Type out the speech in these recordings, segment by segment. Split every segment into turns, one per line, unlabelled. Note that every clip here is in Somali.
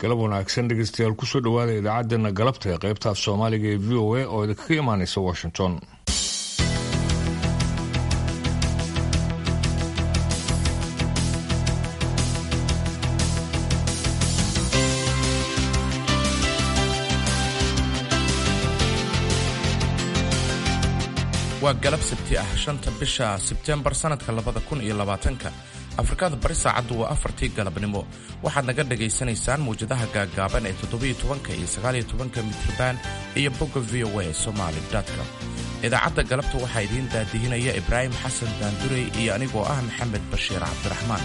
galab wanaagsan dhegeystayaal kusoo dhowaada idaacaddeenna galabta ee qaybta af soomaaliga ee v o a oo idinkaga imaanaysa washington
waa galab sabti ah shanta bisha sebteembar sannadka labada kun iyo labaatanka afrikada bari saacaddu waa afartii galabnimo waxaad naga dhagaysanaysaan mawjadaha gaaggaaban ee toddobiyo tobanka iyo sagaaliyo tobanka mitriban iyo bogga v o a somaali com idaacadda galabta waxaa idiin daadihinaya ibraahim xasan daandurey iyo anigoo ah maxamed bashiir cabdiraxmaan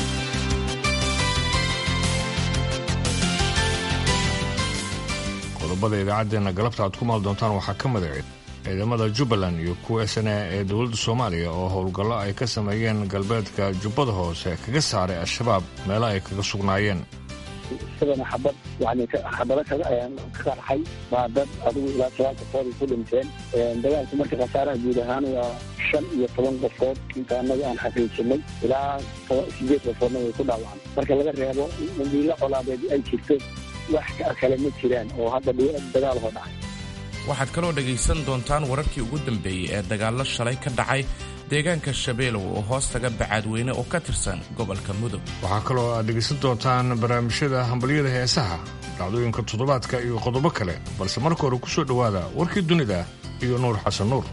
qodobada idaacaddeenna galabta aad ku maal doontaan waxaa ka madaceed ciidamada jubbaland iyo kuwa sane ee dowladda soomaaliya oo howlgallo ay ka sameeyeen galbeedka jubbada hoose kaga saaray al-shabaab meelo ay kaga sugnaayeen
isagana xabad yani xabado ka qarxay baa dad adigu ilaa sagaal qofood ay ku dhinteen dagaalku marka khasaaraha guud ahaan waa shan iyo toban qofood inta annaga aan xaqiijinay ilaa sideed qofoodna way ku dhaawacaan marka laga reebo dambiilo colaadeed ay jirto wax kale ma jiraan oo hadda dagaal hoo dhacay
waxaad kaloo dhegaysan doontaan wararkii ugu dambeeyey ee dagaallo shalay ka dhacay deegaanka shabeelow oo hoos taga bacaadweyne oo ka tirsan gobolka mudug
waxaa kaloo aad dhegaysan doontaan barnaamijyada hambalyada heesaha dhacdooyinka toddobaadka iyo qodobo kale balse marka hore ku soo dhowaada warkii dunida iyo nuur xasan nuur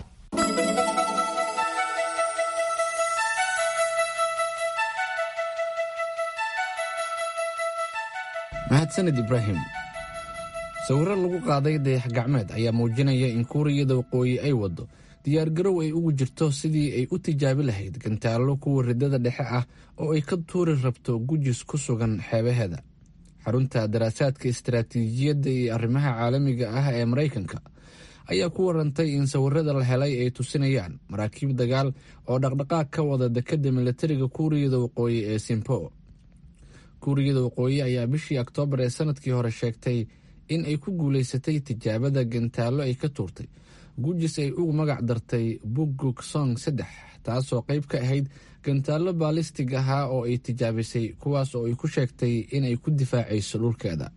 mahadsaned ibraahim sawirro lagu qaaday dayax gacmeed ayaa muujinaya in kuuriyada waqooyi ay waddo diyaargarow ay ugu jirto sidii ay u tijaabi lahayd gantaallo kuwa riddada dhexe ah oo ay ka tuuri rabto gujis ku sugan xeebaheeda xarunta daraasaadka istaraatiijiyadda iyo arrimaha caalamiga ah ee maraykanka ayaa ku warantay in sawirada la helay ay tusinayaan maraakiib dagaal oo dhaqdhaqaaq ka wada dekedda militariga kuuriyada waqooyi ee simpo kuuriyada waqooyi ayaa bishii oktoobar ee sanadkii hore sheegtay in ay ku guulaysatay tijaabada gantaallo ay ka tuurtay gujis ay ugu magac dartay buguk song saddex taasoo qayb ka ahayd gantaallo baalistig ahaa oo ay tijaabisay kuwaas oo ay ku sheegtay inay ku difaacayso dhulkeeda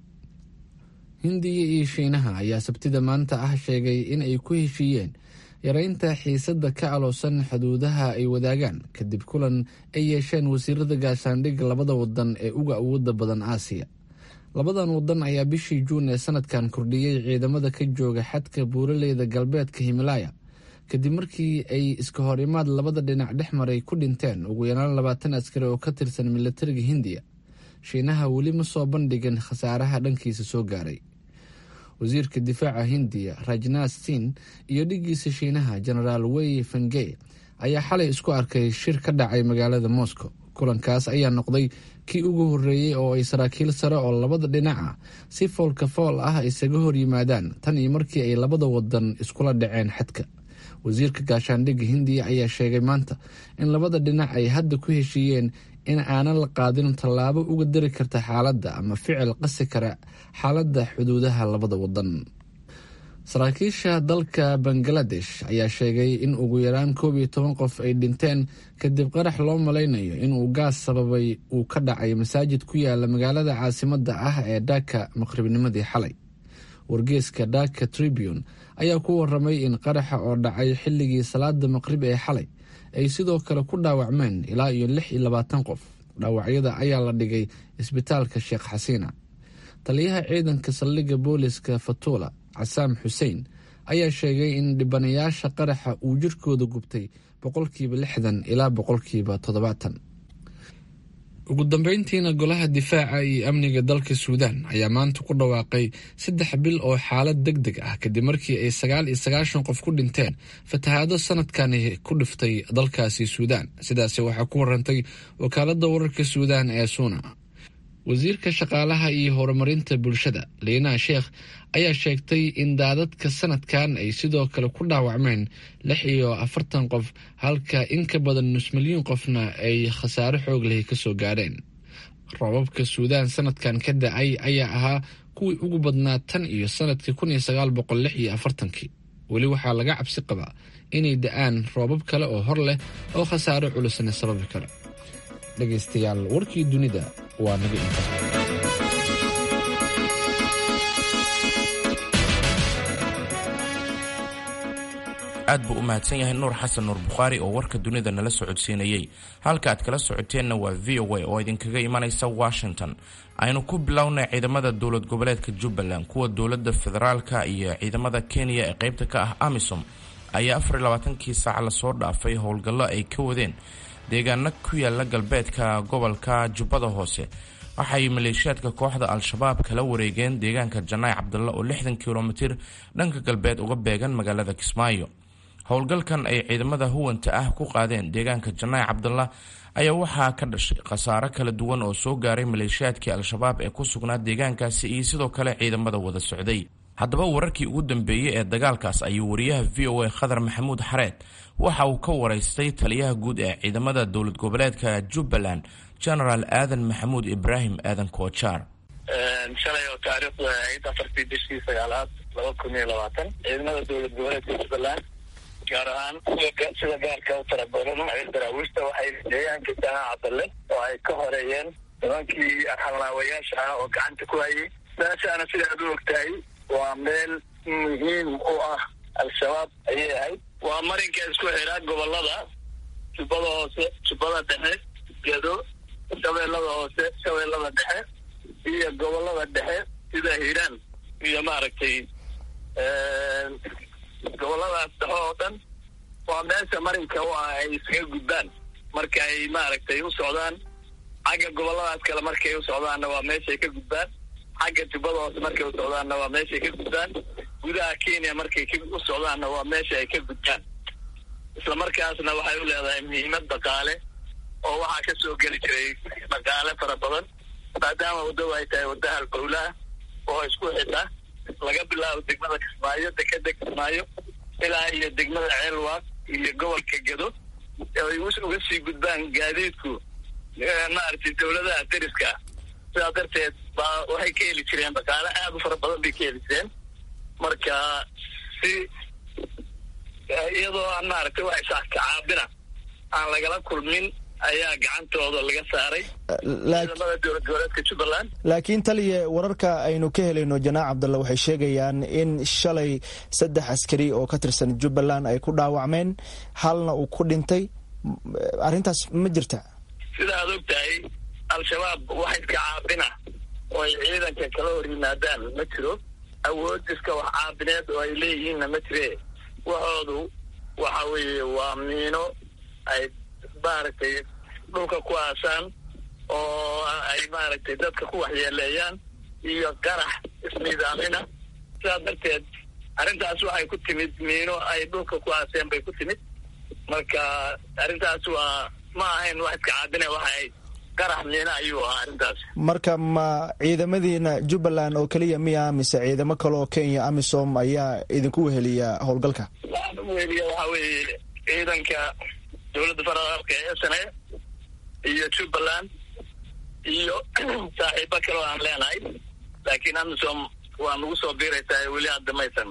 hindiya iyo shiinaha ayaa sabtida maanta ah sheegay in ay ku heshiiyeen yareynta xiisadda ka aloosan xuduudaha ay wadaagaan kadib kulan ay yeesheen wasiirada gaashaandhigga labada wadan ee uga awooda badan aasiya labadan wadan ayaa bishii juun ee sanadkan kordhiyey ciidamada ka jooga xadka buuraleyda galbeedka himalaaya kadib markii ay iska hor imaad labada dhinac dhex maray ku dhinteen ugu yaraan labaatan askari oo ka tirsan militariga hindiya shiinaha weli ma soo bandhigin khasaaraha dhankiisa soo gaaray wasiirka difaaca hindiya rajnath sin iyo dhigiisa shiinaha genaraal wei fengey ayaa xalay isku arkay shir ka dhacay magaalada moscow kulankaas ayaa noqday kii ugu horreeyey oo ay saraakiil sare oo labada dhinac ah si foolka fool ah isaga hor yimaadaan tan iyo markii ay labada wadan iskula dhaceen xadka wasiirka gaashaandhigga hindiya ayaa sheegay maanta in labada dhinac ay hadda ku heshiiyeen in aanan la qaadin tallaabo uga dari karta xaaladda ama ficil qasi kara xaaladda xuduudaha labada wadan saraakiisha dalka bangaladesh ayaa sheegay in ugu yaraan koob iyo toban qof ay dhinteen kadib qarax loo malaynayo inuu gaas sababay uu ka dhacay masaajid ku yaala magaalada caasimadda ah ee dhaka maqribnimadii xalay wargeeska dhaka tribune ayaa ku waramay in qaraxa oo dhacay xilligii salaada maqrib ee xalay ay sidoo kale ku dhaawacmeen ilaa iyo lix iyo labaatan qof dhaawacyada ayaa la dhigay isbitaalka sheekh xasiina taliyaha ciidanka saldhigga booliska fatuula casaam xuseen ayaa sheegay in dhibanayaasha qaraxa uu jirkooda gubtay boqolkiiba lixdan ilaa boqolkiiba toddobaatan ugu dambeyntiina golaha difaaca iyo amniga dalka suudaan ayaa maanta ku dhawaaqay saddex bil oo xaalad deg deg ah kadib markii ay sagaal iyo sagaashan qof ku dhinteen fatahaado sanadkani ku dhiftay dalkaasi suudaan sidaasi waxaa ku warantay wakaaladda wararka suudaan ee suuna wasiirka shaqaalaha iyo horumarinta bulshada liinaa sheekh ayaa sheegtay in daadadka sanadkan ay sidoo kale ku dhaawacmeen lix iyo afartan qof halka in ka badan nus milyuun qofna ay khasaare xoog leh kasoo gaadheen roobabka suudaan sanadkan ka da-ay ayaa ahaa kuwii ugu badnaa tan iyo sanadkii kun iyo sagaal boqol lix iyo afartankii weli waxaa laga cabsi qabaa inay da-aan roobab kale oo hor leh oo khasaare culusna sababi kara dhegaystayaal warkii dunida waa naga inta
aad buu u mahadsan yahay nuur xasan nuur bukhaari oo warka dunida nala socodsiinayey halka aad kala socoteenna waa v o a oo idinkaga imanaysa washington aynu ku bilownay ciidamada dowlad goboleedka jubbaland kuwa dowladda federaalka iyo ciidamada kenya ee qaybta ka ah amisom ayaa afar iyo labaatankii saac lasoo dhaafay howlgallo ay ka wadeen deegaano ku yaala galbeedka gobolka jubbada hoose waxay maleeshiyaadka kooxda al-shabaab kala wareegeen deegaanka janaay cabdalla oo lixdan kilomitir dhanka galbeed uga beegan magaalada kismaayo howlgalkan ay ciidamada huwanta ah ku qaadeen deegaanka janaay cabdalla ayaa waxaa ka dhashay khasaaro kala duwan oo soo gaaray maleeshiyaadkii al-shabaab ee ku sugnaa deegaankaasi iyo sidoo kale ciidamada wada socday haddaba wararkii ugu dambeeyey ee dagaalkaas ayuu wariyaha v o a khadar maxamuud xareed waxa uu ka waraystay taliyaha guud ee ciidamada dowlad goboleedka jubbaland genaraal aadan maxamuud ibraahim aadan koojaar
shalay oo taariikhdu ahayd afartii bishii sagaalaad laba kun iyo labaatan ciidamada dowlad goboleedka jubbaland gaar ahaan sida gaarka u tara badan ee daraawiishta waxay deegaanka jahaa cabdalle oo ay ka horeeyeen nimankii arxalnaawayaasha ah oo gacanta ku hayay meeshaana sidaad u ogtahay waa meel muhiim u ah al-shabaab ayay ahayd waa marinka isku xiraa gobolada jubbada hoose jubbada dhexe gedo shabeellada hoose shabeellada dhexe iyo gobolada dhexe sida hiiraan iyo maaragtay goboladaas dhexe oo dhan waa meesha marinka u ah ay iskaga gudbaan marka ay maaragtay u socdaan xagga goboladaas kale markay u socdaanna waa meeshay ka gudbaan xagga jubbada hoose markay u socdaanna waa meeshay ka gudbaan gudaha kenya markay u socdaanna waa meesha ay ka gudbaan isla markaasna waxay u leedahay muhiimad dhaqaale oo waxaa ka soo geli jiray dhaqaale fara badan maadaama waddo ay tahay wadda halbowlaha oo isku xidha laga bilaabo degmada kismaayo dekeda kismaayo ilaa iyo degmada ceelwaaq iyo gobolka gedo ay uga sii gudbaan gaadiidku maaragtay dawladaha deriska sidaa darteed baa waxay ka heli jireen dhaqaale aada u fara badan bay ka heli jireen marka si iyadoo aan maaragtay wax isaakacaabina aan lagala kulmin ayaa gacantooda laga saaray ciidamada dowlad goboleedka jubbaland
laakiin taliya wararka aynu ka helayno janaac cabdalla waxay sheegayaan in shalay saddex askari oo ka tirsan jubbaland ay ku dhaawacmeen halna uu ku dhintay arrintaas ma jirta
sida aad og tahay al-shabaab wax iska caabina oo ay ciidanka kala hor yimaadaan ma jiro awood iska wax caabineed oo ay leeyihiinna ma jire waxoodu waxa weeye waa miino ay maaragtay dhulka ku aasaan oo ay maaragtay dadka ku waxyeeleeyaan iyo qarax isniidaamina sidaa darteed arrintaas waxay ku timid miino ay dhulka ku aaseen bay ku timid marka arrintaas waa ma ahayn wax iska caabine waxay qarax miino ayuu ahaa arrintaas
marka ma ciidamadiina jubbaland oo keliya miya mise ciidamo kale oo kenya amisom ayaa idinku weheliya howlgalka
waxaan u weheliya waxaa weeye ciidanka dowladda federaalka ee s n a iyo jubbaland iyo saaxiibo kale oo aan leenahay laakiin amisom waa nagu soo biiraysaa weli hadda maysan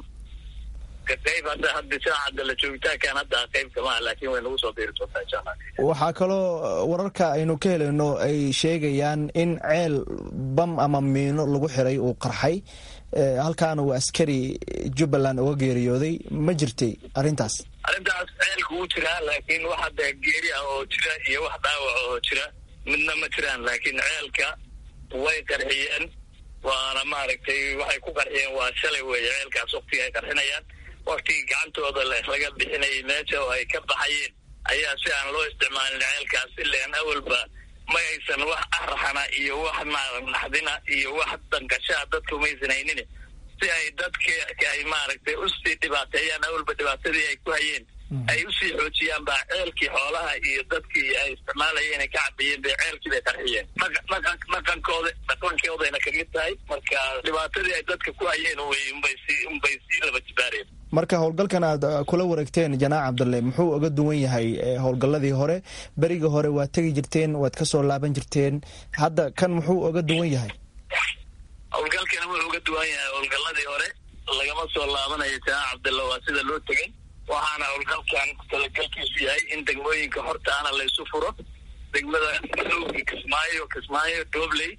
qayb hadda hadda saacadda la joogitaankan hadda qayb kamaha laakiin way nagu soo biiri doontaa insha allah
waxaa kaloo wararka aynu ka helayno ay sheegayaan in ceel bam ama miino lagu xiray uu qarxay halkaana uu askari jubbaland uga geeriyooday ma jirtay arrintaas
arrintaas ceelku wuu jiraa laakiin wax hadda geeri ah oo jira iyo wax dhaawac oo jira midna ma jiraan laakiin ceelka way qarxiyeen waana maaragtay waxay ku qarxiyeen waa shalay weeye ceelkaas waktiga ay qarxinayaan waktigii gacantooda laga bixinayay meesha oo ay ka baxayeen ayaa si aan loo isticmaalin ceelkaas ilaan awalba ma aysan wax araxana iyo wax naxdina iyo wax danqashaa dadka umaysan haynin si ay dadki ay maaragtay usii dhibaateeyaan awalba dhibaatadii ay ku hayeen ay usii xoojiyaan baa ceelkii xoolaha iyo dadkii ay isticmaalayeen ay ka cabiyeen bay ceelkii bay qarxiyeen dhaqankooda dhaqankoodayna kamid tahay marka dhibaatadii ay dadka ku hayeen unbay sii unbay sii laba jibaareen
marka howlgalkan aad kula wareegteen janaac cabdalle muxuu uga duwan yahay howlgalladii hore berigii hore waad tegi jirteen waad kasoo laaban jirteen hadda kan muxuu uga duwan yahay
howlgalkana wuxuu uga duwan yahay howlgalladii hore lagama soo laabanayo janaac cabdalle waa sida loo tegay waxaana howlgalkan talagalkiisu yahay in degmooyinka hortaana laysu furo degmada madowga kismaayo kismaayo dobley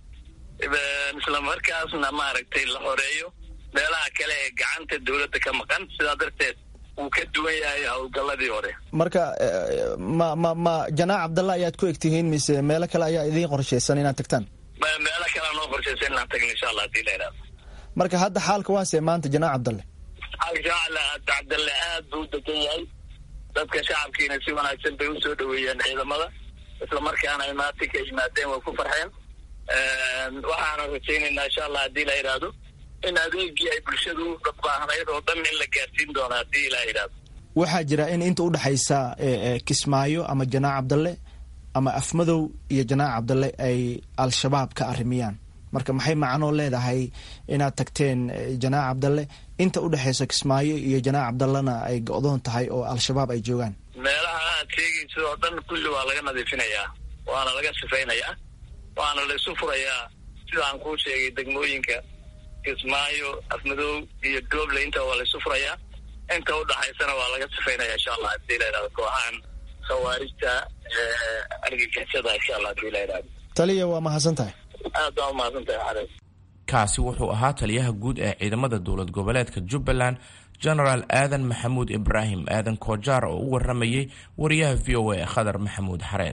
isla markaasna maaragtay la horeeyo meelaha kale ee gacanta dawladda ka maqan sidaa darteed uu ka duwan yahay howlgalladii hore
marka ma ma ma janaac cabdalla ayaad ku egtihiin mise meelo kale ayaa idiin qorshaysan inaad tagtaan
meelo kalea noo qorshaysan inaan tagno insha allah hadii la yidhahdo
marka hadda xaalka waase maanta janaac cabdalle
xaalka cabdalle aad buu u degan yahay dadka shacabkiina si wanaagsan bay usoo dhaweeyeen ciidamada isla markaana imaatinka yimaadeen way ku farxeen waxaana rajaynaynaa insha allah haddii la yidhaahdo in adeegii ay bulshadu baahnayd oo dhan in la gaarsiin doono haddii la yidhaahdo
waxaa jira in inta udhexaysa kismaayo ama janaac cabdalle ama afmadow iyo janaac cabdalle ay al-shabaab ka arrimiyaan marka maxay macnoo leedahay inaad tagteen janaac cabdalle inta udhexaysa kismaayo iyo janaac cabdallena ay go-doon tahay oo al-shabaab ay joogaan
meelaha aad sheegaysid oo dhan kulli waa laga nadiifinayaa waana laga sifaynayaa waana la isu furayaa sida aan kuu sheegay degmooyinka kismaayo afmadow iyo dooble inta waa la isu furayaa inta udhaxaysana waa laga sifaynaya insha allah hadii la yidhahdo kooxahan khawaarijta argagixisada insha allah hadii la yidhahdo
taliya waa mahadsan tahay
aad baa umahadsan tahay xarees
kaasi wuxuu ahaa taliyaha guud ee ciidamada dowlad goboleedka jubbaland genaraal aadan maxamuud ibraahim aadan koojaar oo u waramayey wariyaha v o a khadar maxamuud xareed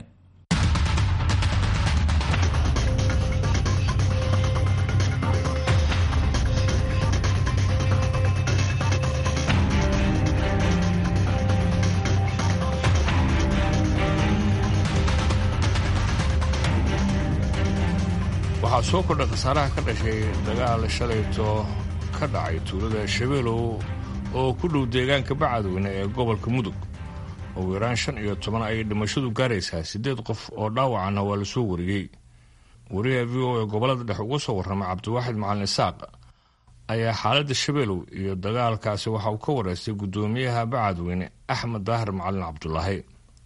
waxaa soo kordhay khasaaraha ka dhashay dagaal shalayto ka dhacay tuulada shabeelow oo ku dhow deegaanka bacadweyne ee gobolka mudug ugu yaraan shan iyo toban ayay dhimashadu gaaraysaa siddeed qof oo dhaawacana waa la soo wariyey wariyaha v o ee gobollada dhex uga soo warramay cabdiwaaxid macalin isaaq ayaa xaaladda shabeelow iyo dagaalkaasi waxa uu ka wareystay guddoomiyaha bacadweyne axmed daahir macalin cabdulaahi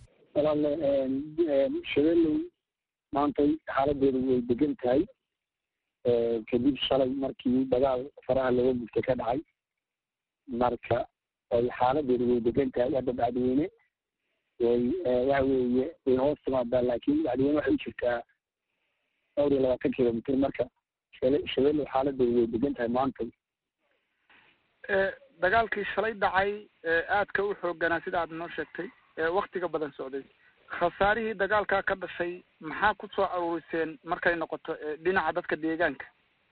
shabeelow maantay xaaladeedu way degan tahay kadib shalay markii dagaal faraha laga gubtay ka dhacay marka ay xaaladeedu way degan tahay hadda bacdiweyne way waxa weeye way hoos timaadaa laakiin bacdiweyne waxay u jirtaa dhowr iyo labaatan kilomitr marka shabeelow xaaladeedu way degan tahay maantay
dagaalkii shalay dhacay aadka u xooganaa sida aad noo sheegtay waktiga badan socday khasaarihii dagaalkaa ka dhashay maxaa ku soo aruuriseen markay noqoto dhinaca dadka deegaanka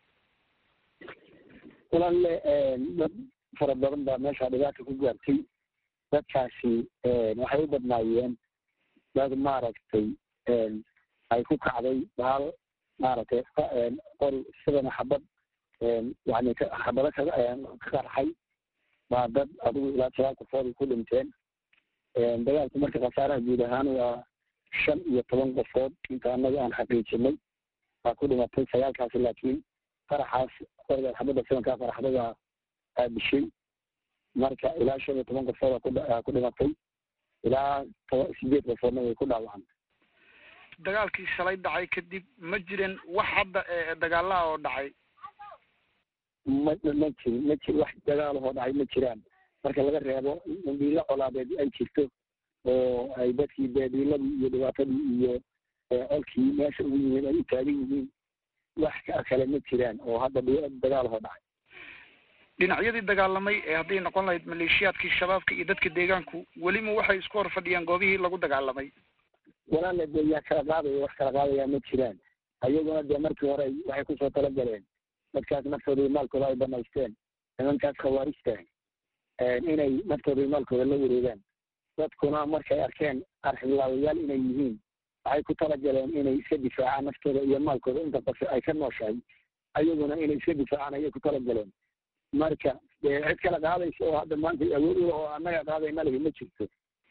walaale dad fara badan baa meesha dhibaata ku gaartay dadkaasi waxay u badnaayeen dad maaragtay ay ku kacday bahal maaragtay qori sidana xabad yani xabado ka ka qarxay baa dad adigu ilaa sagaal qofood ku dhinteen dagaalku marka khasaaraha guud ahaan waa shan iyo toban qofood inta annaga aan xaqiijinay baa ku dhimatay sagaalkaasi laakiin qaraxaas qoriga xabadda sidankaa qaraxdada aa dishay marka ilaa shan iyo toban qofood aa ku dhimatay ilaa toba sideed qofoodna way ku dhaawacantay
dagaalkii shalay dhacay kadib ma jirin wax hadda dagaalaha oo dhacay
ma ma jirin ma jir wax dagaalahoo dhacay ma jiraan marka laga reebo dhiilo colaadeed ay jirto oo ay dadkii beediiladii iyo dhibaatadii iyo colkii meesha ugu yimid ay u taagan yihiin wax kale ma jiraan oo hadda dagaalahoo dhacay
dhinacyadii dagaalamay ee hadday noqon lahayd maleeshiyaadkii shabaabka iyo dadka deegaanku welima waxay isku hor fadhiyaan goobihii lagu dagaalamay
walaale dee yaa kala qaadaya wax kala qaadayaa ma jiraan ayaguna dee markii hore waxay kusoo talagaleen dadkaas naftooda iyo maalkooda ay banaysteen nimankaas khawaarijta inay naftooda iyo maalkooda la wareegaan dadkuna markay arkeen arxilaawayaal inay yihiin waxay ku talagaleen inay iska difaacaan naftooda iyo maalkooda inta qof ay ka nooshahay ayaguna inay iska difaacaan ayay ku talagaleen marka dee cid kala qaadaysa oo hadda maanta awood u oo annaga qaadayna lehi ma jirto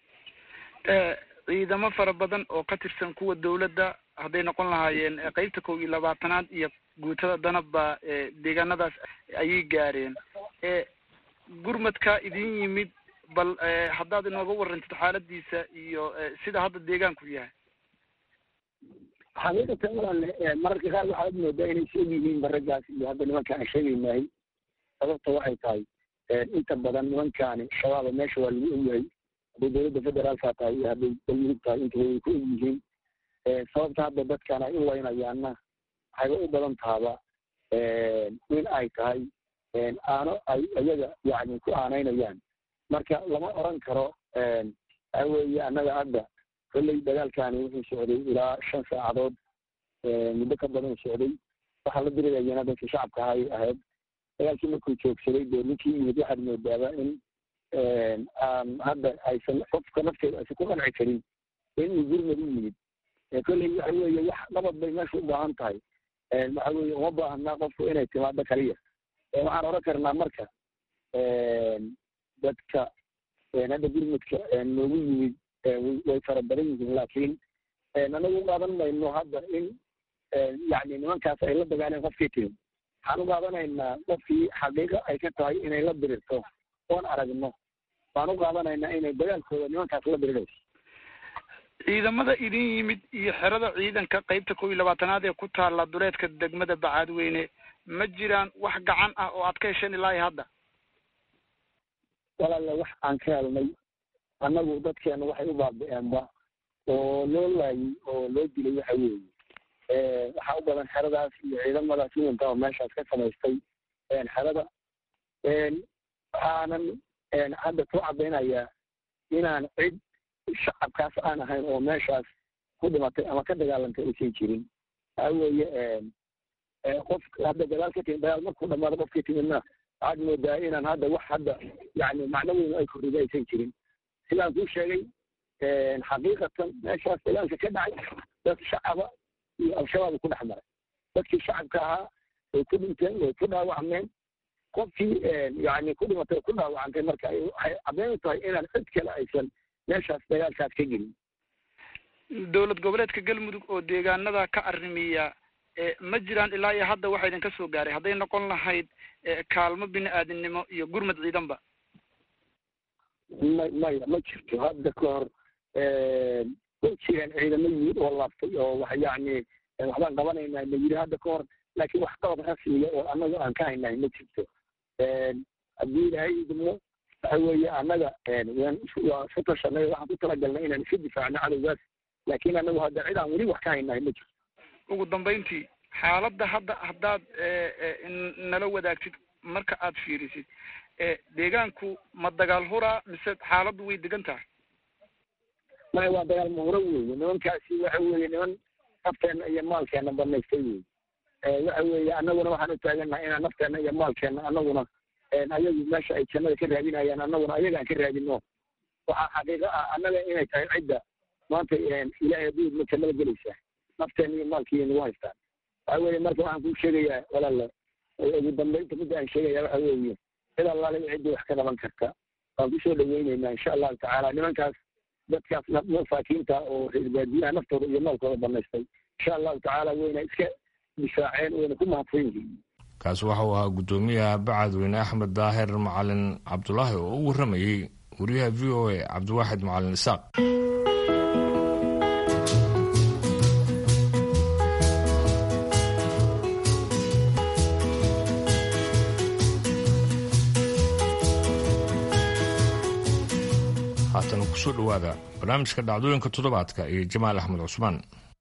ciidamo fara badan oo ka tirsan kuwa dawladda hadday noqon lahaayeen qeybta kow iyo labaatanaad iyo guutada danabba deegaanadaas ayay gaareen gurmadka idin yimid bal haddaad inooga warantid xaaladiisa iyo sida hadda deegaanku yahay
xaqiiqatan walaale mararka qaar waxaad moodaa inay soo yihiin baragaas iyo hadda nimanka aan sheegaynahay sababta waxay tahay inta badan nimankaani shabaaba meesha waa lagu ogyahay hadday dowladda federaalka tahay iyo hadday galmudug tahay intaba way ku ogyihiin sababta hadda dadkan ay u waynayaanna waxayba u badan tahaba in ay tahay aano ay iyaga yani ku aanaynayaan marka lama oran karo waxa weeye annaga hadda kolley dagaalkani wuxuu socday ilaa shan saacadood muddo ka badan socday waxaa la dirirayana dadkii shacabka ahay ahayd dagaalkii markuu joogsaday dee ninkii yimid waxaad moodaaba in aan hadda aysan qofka nafteeda aysan ku qanci karin in uu gurmad u yimid kolley waxa weeye wax nabad bay meesha u baahan tahay waxa weeye uma baahnaa qofku inay timaado kaliya waxaan oran karnaa marka dadka hadda gurmudka noogu yimid way fara badan yihiin laakiin anagu qaadan mayno hadda in yani nimankaas ay la dagaaleen qofkii timi waxaan u qaadanaynaa qofkii xaqiiqa ay ka tahay inay la dirirto oon aragno waan u qaadanaynaa inay dagaalkooda nimankaas la dirirayso
ciidamada idin yimid iyo xerada ciidanka qeybta kow iyo labaatanaad ee ku taalla duleedka degmada bacaadweyne ma jiraan wax gacan ah oo aad ka hesheen ilaahi hadda
walaale wax aan ka helnay annagu dadkeena waxay u baabi-eenba oo loo laayay oo loo dilay waxa weeye waxaa u badan xeradaas iyo ciidamadaas yuunka oo meeshaas ka samaystay xerada waxaanan hadda ku caddaynayaa inaan cid shacabkaas aan ahayn oo meeshaas ku dhimatay ama ka dagaalantay aysan jirin waxa weeye qof hadda dagaal ka timid dagaal markuu dhamaado qofkii timidna waxaad moodaa inaan hadda wax hadda yani macno weyn ay korrida aysan jirin sidaan kuu sheegay xaqiiqatan meeshaas dagaalka ka dhacay dad shacaba iyo al-shabaab ku dhex maray dadkii shacabka ahaa way ku dhinteen way ku dhaawacmeen qofkii yani ku dhimatay ku dhaawacantay marka waxay caddeyn u tahay inaan cid kale aysan meeshaas dagaalkaas ka gelin
dowlad goboleedka galmudug oo deegaanada ka arrimiya ma jiraan ilaa iyo hadda waxa idinka soo gaaray hadday noqon lahayd kaalmo bini aadamnimo iyo gurmad ciidanba
ma maya ma jirto hadda ka hor way jireen ciidamo yimid oo laabtay oo wax yani waxbaan qabanaynaa la yiri hadda ka hor laakiin wax qabad rasmiya oo annaga aan ka haynahay ma jirto haddii ilaahay idmo waxa weeye annaga waa isku tashanay waxaan ku talagalnay inaan iska difaacno cadowgaas laakiin annagu hadda cid aan weli wax ka haynahay ma jirto
ugu dambayntii xaaladda hadda haddaad nala wadaagtid marka aad fiirisid deegaanku ma dagaal huraa mise xaaladdu way degan tahay
maya waa dagaal mahuro weeye nimankaasi waxa weeye niman nafteenna iyo maalkeena banaystay wey waxa weeye annaguna waxaan u taagannahay inaan nafteenna iyo maalkeena annaguna ayagu meesha ay jannada ka raadinayaan annaguna ayagaan ka raadino waxaa xaqiiqo ah annaga inay tahay cidda maanta ilaahay hadduu idmo jannada gelaysaa nafteena iyo maalkiiyo nagu haystaan waxa weeye marka waxaan kuu sheegayaa walaala ugu dambaynta midda aan sheegaya waxa weeye cid allaale ciddii wax ka qaban karta waan kusoo dhaweyneynaa insha allahu tacaala nimankaas dadkaas masaakiinta oo reer baadiyaha naftooda iyo maalkooda banaystay insha allahu tacaala wayna iska difaaceen wayna ku mahadsan yihiin
kaasi waxa uu ahaa guddoomiyaha bacadweyne axmed daahir macalin cabdulaahi oo u warramayey wariyaha v o a cabdiwaaxid macalin isaaq haatan kusoo dhowaada barnaamijka dhacdooyinka toddobaadka iyo jamaal axmed cusmaan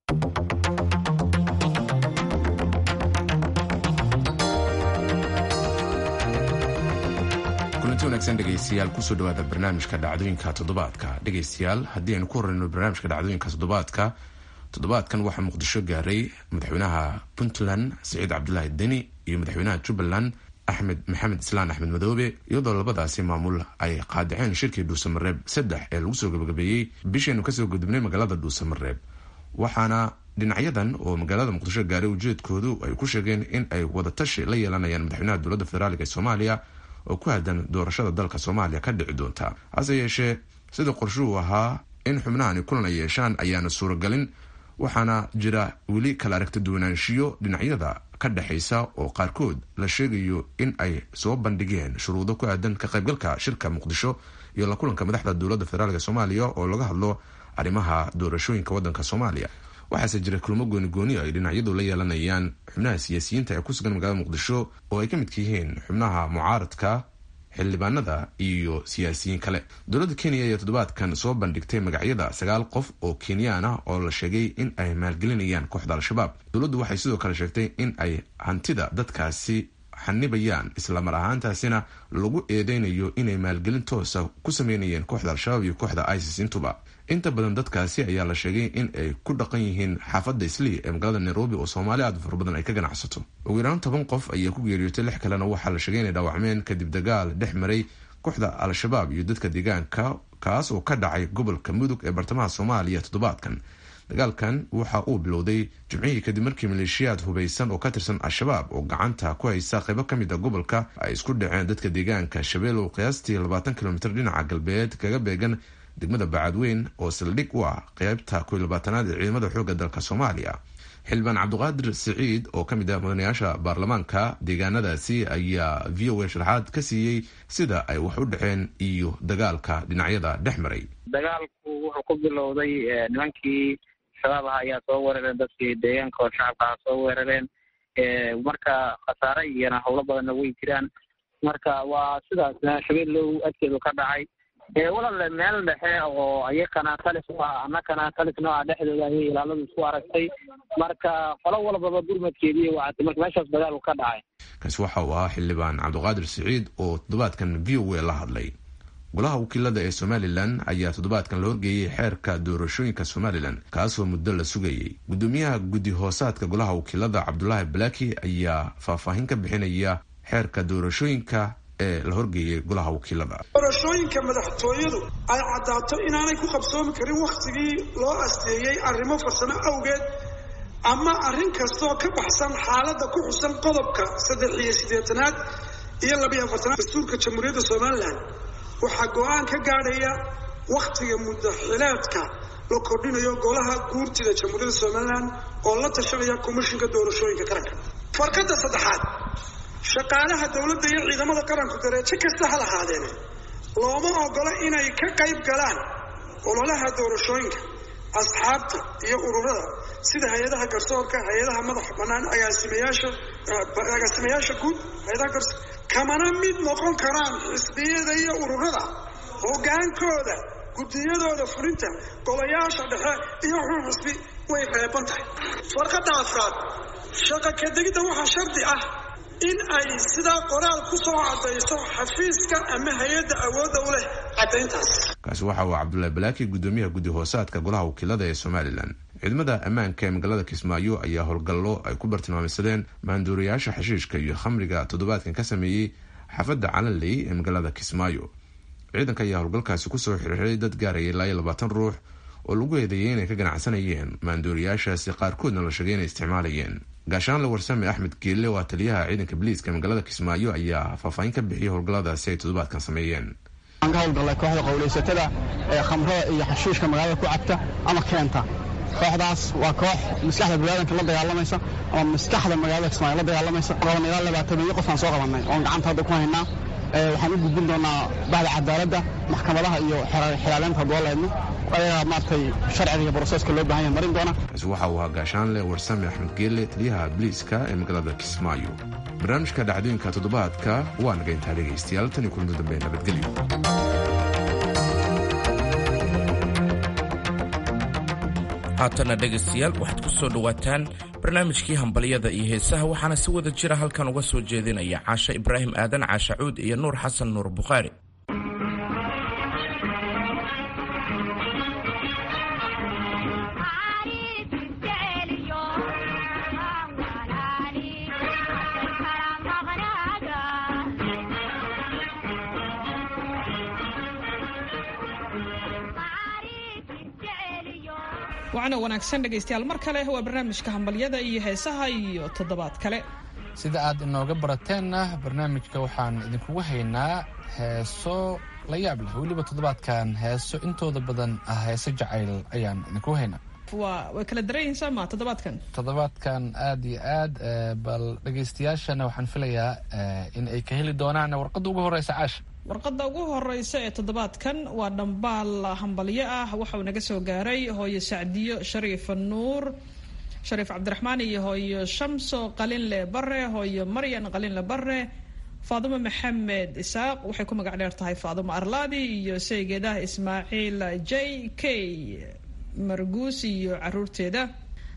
kulanti wanaagsan dhegaystayaal kusoo dhawaada barnaamijka dhacdooyinka toddobaadka dhegaystayaal haddii aynu ku horeyno barnaamijka dhacdooyinka toddobaadka toddobaadkan waxaa muqdisho gaaray madaxweynaha puntland siciid cabdulaahi deni iyo madaxweynaha jubbaland axmed maxamed islaan axmed madoobe iyadoo labadaasi maamul ay qaadaceen shirkii dhuusamareeb saddex ee lagu soo gabagabeeyey bisheenu kasoo gudubnay magaalada dhuusamareeb waxaana dhinacyadan oo magaalada muqdisho gaaray ujeedkoodu ay ku sheegeen in ay wadatashi la yeelanayaan madaxweynaha dowladda federaalk ee soomaaliya oo ku aadan doorashada dalka soomaaliya ka dhici doonta hase yeeshee sida qorshuhu ahaa in xubnahani kulan ay yeeshaan ayaana suuragalin waxaana jira weli kala aragta duwanaanshiyo dhinacyada ka dhexaysa oo qaarkood la sheegayo in ay soo bandhigeen shuruudo ku aadan ka qaybgalka shirka muqdisho iyo la kulanka madaxda dowladda federaalk soomaaliya oo laga hadlo arrimaha doorashooyinka waddanka soomaaliya waxaase jira kulmo goonigooni ay dhinacyadu la yeelanayaan xubnaha siyaasiyiinta ee ku sugan magaalada muqdisho oo ay ka midka yihiin xubnaha mucaaradka xildhibaanada iyo siyaasiyiin kale dowladda kenya ayaa toddobaadkan soo bandhigtay magacyada sagaal qof oo kenyaan ah oo la sheegay in ay maalgelinayaan kooxda al-shabaab dowladdu waxay sidoo kale sheegtay in ay hantida dadkaasi xanibayaan islamar ahaantaasina lagu eedeynayo inay maalgelin toosa ku sameynayeen kooxda al-shabaab iyo kooxda isis intuba inta badan dadkaasi ayaa la sheegay in ay ku dhaqan yihiin xaafadda islii ee magaalada nairobi oo soomaali aad fara badan ay ka ganacsato ugu yaraan toban qof ayaa ku geeriyootay lix kalena waxaa la sheegay inay dhaawacmeen kadib dagaal dhex maray kooxda al-shabaab iyo dadka deegaanka kaas oo ka dhacay gobolka mudug ee bartamaha soomaaliya toddobaadkan dagaalkan waxa uu bilowday jimcihii kadib markii maleeshiyaad hubaysan oo ka tirsan al-shabaab oo gacanta ku haysa qaybo ka mid a gobolka ay isku dhaceen dadka deegaanka shabeelow qiyaastii labaatan kilomitr dhinaca galbeed kaga beegan degmada bacadweyn oo saldhig u ah qeybta koy labaatanaad ee ciidamada xoogga dalka soomaaliya xildhibaan cabdiqaadir siciid oo ka mid ah mudanayaasha baarlamaanka deegaanadaasi ayaa v o a sharaxaad ka siiyey sida ay wax u dhaceen iyo dagaalka dhinacyada dhex maray
dagaalku wuxuu ku bilowday nimankii shabaab ah ayaa soo weerareen dadkii deegaanka oo shacabka ah soo weerareen marka khasaare iyona howlo badanna way jiraan marka waa sidaas shabeellow adkeedu ka dhacay walaale meel dhexe oo ayakana talis u ah annakana talisno ah dhexdooda ayay ilaaladu isku aragtay marka qolo walbaba gurmadkeediiy wacatay marka meeshaas dagaalku ka dhacay
kaasi waxa uu ahaa xildhibaan cabdiqaadir siciid oo toddobaadkan v o a la hadlay golaha wakiilada ee somalilan ayaa toddobaadkan la horgeeyey xeerka doorashooyinka somalilan kaasoo muddo la sugayey gudoomiyaha guddi hoosaadka golaha wakiilada cabdulaahi balaki ayaa faahfaahin ka bixinaya xeerka doorashooyinka ee la horgeeyey golaha wakiilada
doorashooyinka madaxtooyadu ay caddaato inaanay ku qabsoomi karin wakhtigii loo asteeyey arrimo farsamo awgeed ama arrin kastoo ka baxsan xaaladda ku xusan qodobka saddex iyo siddeetanaad iyo labiyo afartanaad dastuurka jamhuuriyadda somalilan waxaa go-aan ka gaadhaya wakhtiga muddaxileedka la kordhinayo golaha guurtida jamhuuriyadda somalilan oo la tashanaya komishinka doorashooyinka qaranka farkadda saddexaad shaqaalaha dowladda iyo ciidamada qaranku dareejo kasta ha lahaadeene looma ogola inay ka qayb galaan ololaha doorashooyinka asxaabta iyo ururada sida hay-adaha garsoorka hay-adaha madaxa bannaan agaasimayaasha agaasimayaasha guud hay-adaha garso kamana mid noqon karaan xisbiyada iyo ururada hoggaankooda guddiyadooda fulinta golayaasha dhexe iyo xun xisbi way reeban tahay farqadda afraad shaqa kadegidda waxaa shardi ah in ay sidaa qoraal ku soo caddayso xafiiska ama hay-adda awoodda u leh caddayntaas
kaasi waxa uu cabdulaahi balaaki guddoomiyaha guddi hoosaadka golaha wakiilada ee somalilan ciidamada ammaanka ee magaalada kismaayo ayaa howlgallo ay ku bartilmaameysadeen maanduuriyaasha xashiishka iyo khamriga toddobaadkan ka sameeyey xaafadda calanley ee magaalada kismaayo ciidanka ayaa howlgalkaasi kusoo xirxiray dad gaaraya ilaa iyo labaatan ruux oo lagu eedeeyay inay ka ganacsanayeen maanduuriyaashaasi qaarkoodna la sheegay inay isticmaalayeen gaashaanle warsame axmed geelle waa taliyaha ciidanka biliiska magaalada kismaayo ayaa faahfaahin ka bixiyay howlgalladaasi ay toddobaadkan sameeyeen
aan ka howlgallay kooxda qowlaysatada ee khamrada iyo xashiishka magaalada ku cabta ama keenta kooxdaas waa koox maskaxda biniaadanka la dagaalamaysa ama maskaxda magaalada kismaayo la dagaalamaysa qaban ilaa labaataniyo qofaan soo qabannay oon gacanta hadda ku haynaa waxaan u gudbin doonaa bacda cadaaladda maxkamadaha iyo xilaaleynta hadduu laydno ayagaa maaragtay sharciga iyo broseska loo bahan yahay marin doona
kaasi waxa uu ahaa gaashaanle warsame axmed geelle taliyaha biliiska ee magaalada kismaayo barnaamijka dhacdooyinka toddobaadka waa naga intaa dhegaystayaal tan iyo kulanti dambe nabadgelyo
haatanna dhegaystayaal waxaad ku soo dhowaataan barnaamijkii hambalyada iyo heesaha waxaana si wada jira halkan uga soo jeedinaya caashe ibraahim aadan caashe cuud iyo nuur xasan nuur bukhaari
wacno wanaagsan dhegaystayaal mar kale waa barnaamijka hambalyada iyo heesaha iyo toddobaad kale
sida aad inooga barateenna barnaamijka waxaan idinkugu haynaa heeso la yaab leh weliba toddobaadkan heeso intooda badan ah heeso jacayl ayaan idinkugu haynaa
waa way kala daran yihiin soo ma toddobaadkan
toddobaadkan aad iyo aad bal dhegaystayaashana waxaan filayaa in ay ka heli doonaan warqadda ugu horeysa caasha
warqadda ugu horeysa ee toddobaadkan waa dhambaal hambalyo ah waxauu naga soo gaaray hooyo sacdiyo shariif nuur shariif cabdiraxmaan iyo hooyo shamso qalinle bare hooyo maryan qalinle bare faadumo maxamed isaaq waxay ku magac dheer tahay faadumo arlaadi iyo saygeedah ismaaciil j k marguus iyo caruurteeda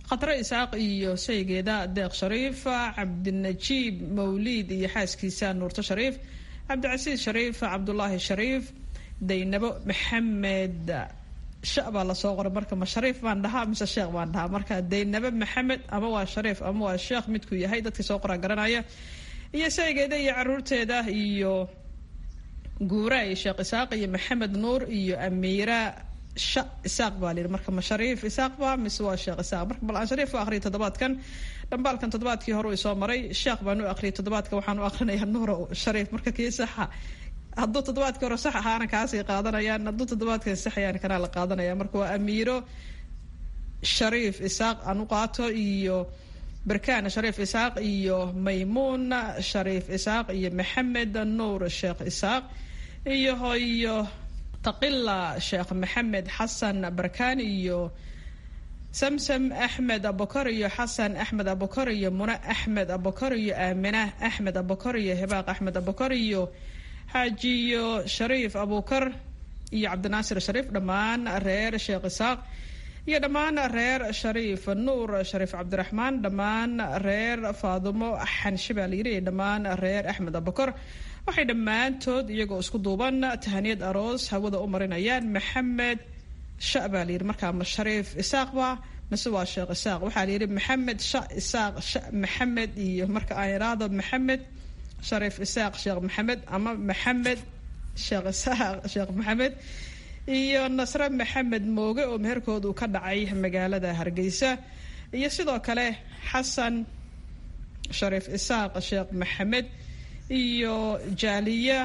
khatre isaaq iyo saygeeda deeq shariif cabdinajiib mawliid iyo xaaskiisa nuurto shariif cabdicasiis shariif cabdulaahi shariif daynabo maxamed sha baa lasoo qoray marka ma shariif baan dhahaa mise sheekh baan dhahaa marka daynabe maxamed ama waa shariif ama waa sheekh midkuu yahay dadkii soo qoraa garanaya iyo saygeeda iyo caruurteeda iyo guura iyo sheekh isaaq iyo maxamed nuur iyo amiira sha isaaq baa layidhi marka ma shariif isaaq ba mise waa sheekh isaaq marka bal aan shariif u aqriyay toddobaadkan dhambaalkan toddobaadkii hore uu soo maray sheekh baan u aqriyay toddobaadka waxaan u aqrinayaa nuuro shariif marka kii saxa hadduu toddobaadkii hore sax ahaana kaasay qaadanayaan hadduu toddobaadkan saxayaan kanaa la qaadanaya marka waa amiiro shariif isaaq aan u qaato iyo barkaan shariif isaaq iyo maymuun shariif isaaq iyo maxamed nuur sheekh isaaq iyo hoyo taqila sheekh maxamed xasan barkaan iyo samsam axmed abukar iyo xasan axmed abukar iyo mune axmed abukar iyo aamina axmed abukar iyo hibaaq axmed abukar iyo xaajiyo shariif abukar iyo cabdinaasir shariif dhammaan reer sheekh isaaq iyo dhammaan reer shariif nuur shariif cabdiraxmaan dhammaan reer faadumo xanshi baa layidhi iyo dhammaan reer axmed abukar waxay dhammaantood iyagoo isku duuban tahaniyad aroos hawada u marinayaan maxamed sha baa layidhi markaa ma shariif isaaq ba mise waa sheekh isaaq waxaa layidhi maxamed sha isaaq sha maxamed iyo marka aan idhaahdo maxamed shariif isaaq sheekh maxamed ama maxamed sheekh isaaq sheekh maxamed iyo nasre maxamed mooge oo meherkooda uu ka dhacay magaalada hargeysa iyo sidoo kale xasan shariif isaaq sheekh maxamed iyo jaaliya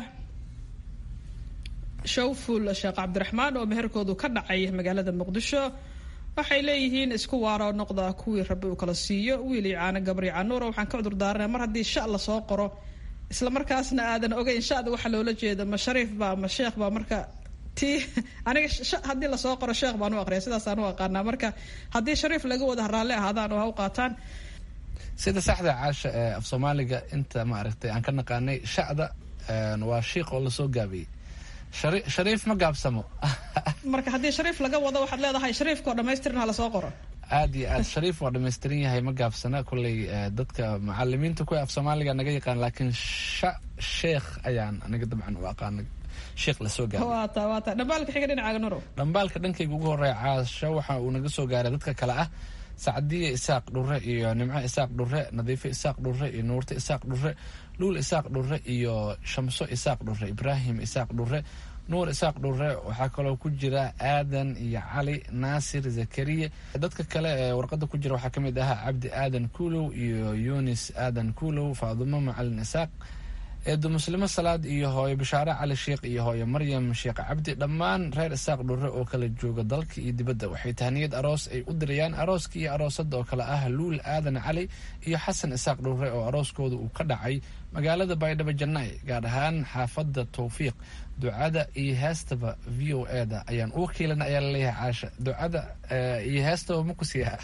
shawful sheekh cabdiraxmaan oo meherkoodu ka dhacay magaalada muqdisho waxay leeyihiin isku waaro noqda kuwii rabbi uu kala siiyo wiil iyo caano gabri canuura waxaan ka cudur daaranay mar haddii sha lasoo qoro isla markaasna aadan ogeyn shada waxa loola jeeda ma shariif ba ma sheekh ba marka ti aniga haddii lasoo qoro sheekh baan u aqriya sidaasaan u aqaanaa marka haddii shariif laga wada raalli ahaadaan oo ha u qaataan
sida saxda caasha ee af soomaaliga inta maaragtay aan ka naqaanay shacda waa shiiq oo lasoo gaabiyey shariif ma gaabsamo
marka haddii shariif laga wado waxaad leedahay shariifkao dhamaystiran ha lasoo qoro
aad iyo aad shariif waa dhamaystiran yahay ma gaabsana kolley dadka macalimiinta kuwa af soomaaliga naga yaqaan laakiin sha sheekh ayaan aniga dabcan u aqaanay sheekh lasoo gaaray
waata waata dhambaalka xiga dhinacaaga nurow
dhambaalka dhankayga ugu horeeya caasho waxa uu naga soo gaaray dadka kale ah sacdiye isaaq dhure iyo nimco isaaq dhure nadiifo isaaq dhure iyo nuurto isaaq dhure luul isaaq dhure iyo shamso isaaq dhure ibraahim isaaq dhure nuur isaaq dhure waxaa kaloo ku jira aadan iyo cali naasir zakariya dadka kale ee warqada ku jira waxaa kamid ahaa cabdi aadan kuulow iyo yunis aadan kuulow faadumo macalin isaaq eedo muslimo salaad iyo hooyo bashaare cali sheekh iyo hooyo maryam sheekh cabdi dhammaan reer isaaq dhure oo kala jooga dalka iyo dibadda waxay tahniyad aroos ay u dirayaan arooska iyo aroosada oo kale ah luul aadan cali iyo xasan isaaq dhure oo arooskooda uu ka dhacay magaalada baydhabo jannaay gaar ahaan xaafadda towfiiq ducada iyo heestaba v o e da ayaan u wakiilana ayaa laleeyahay caasha ducada iyo heestaba ma ku siiyaa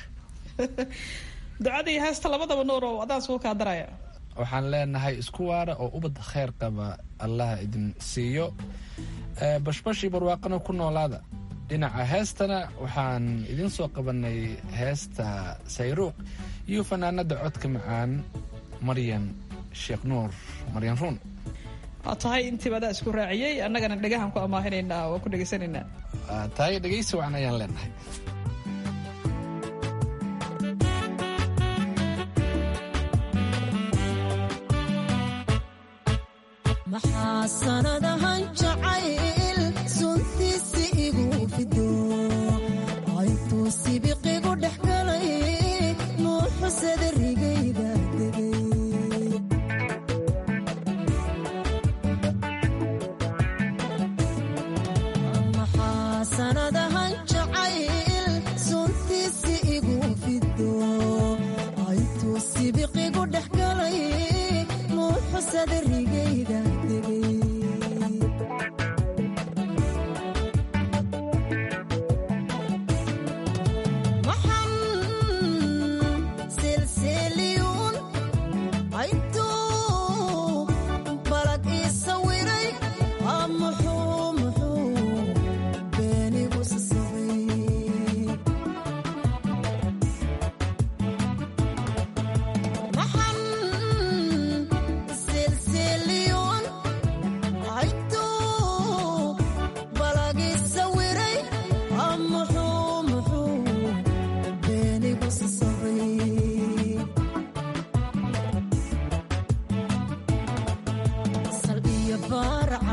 ducada iyo heesta labadaba nuurow adaan suu kaa daraya
waxaan leenahay isku waara oo ubad kheyr qaba allah idin siiyo bashbashii barwaaqana ku noolaada dhinaca heestana waxaan idin soo qabanay heesta sayruuq iyo fanaanada codka macaan maryan sheekh nuur maryan ruun
waa tahay intiiba adaa isku raaciyey annagana dhegahan ku amaahinaynaa waa ku dhegaysanaynaa
tahay dhegaysi wacan ayaan leenahay
maxaa sanadahan jacayl suntiisi igu fido aytuu sibiqigu dhex galay nuuxusada rigayda degay maxaa sanadahan jacayl suntiisi igu fido aytuu sibiqigu dhex galay nuuxusada rigayda degay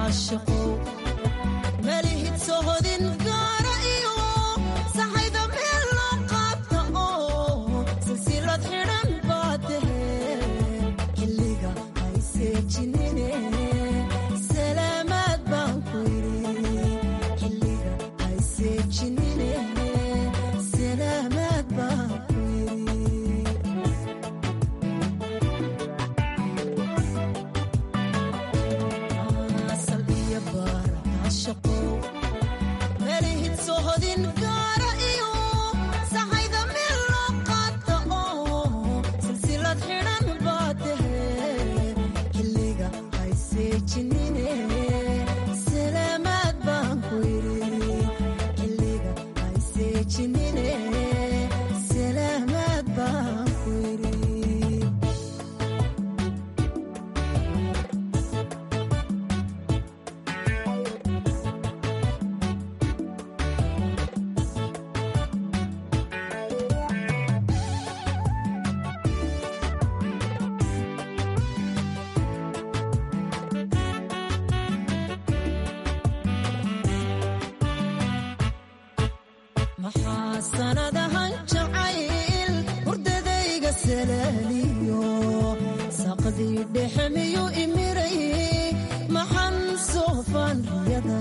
caashaqo malihid sohodin gaara iyo saxayda meel loo qaabta oo silsilad xidhan baa tahe xilliga hayseejinine salaamaad baan ku yidhi xilliga hayseejinine salaamaad baan ku yidhi asal iyo baar caashaqo melihid sohodin gaara iyo saxayda meel loo qaata oo silsilad xidhan baa tahe xilliga hayseejinine salaamaad baan ku yidhi xilliga hayseejinine salaamaad baan ku yidhi maxaa sanadahan jacayl hurdadayga salaaliyo saqdii dhexe miyuu imiray maxan soofaan riyada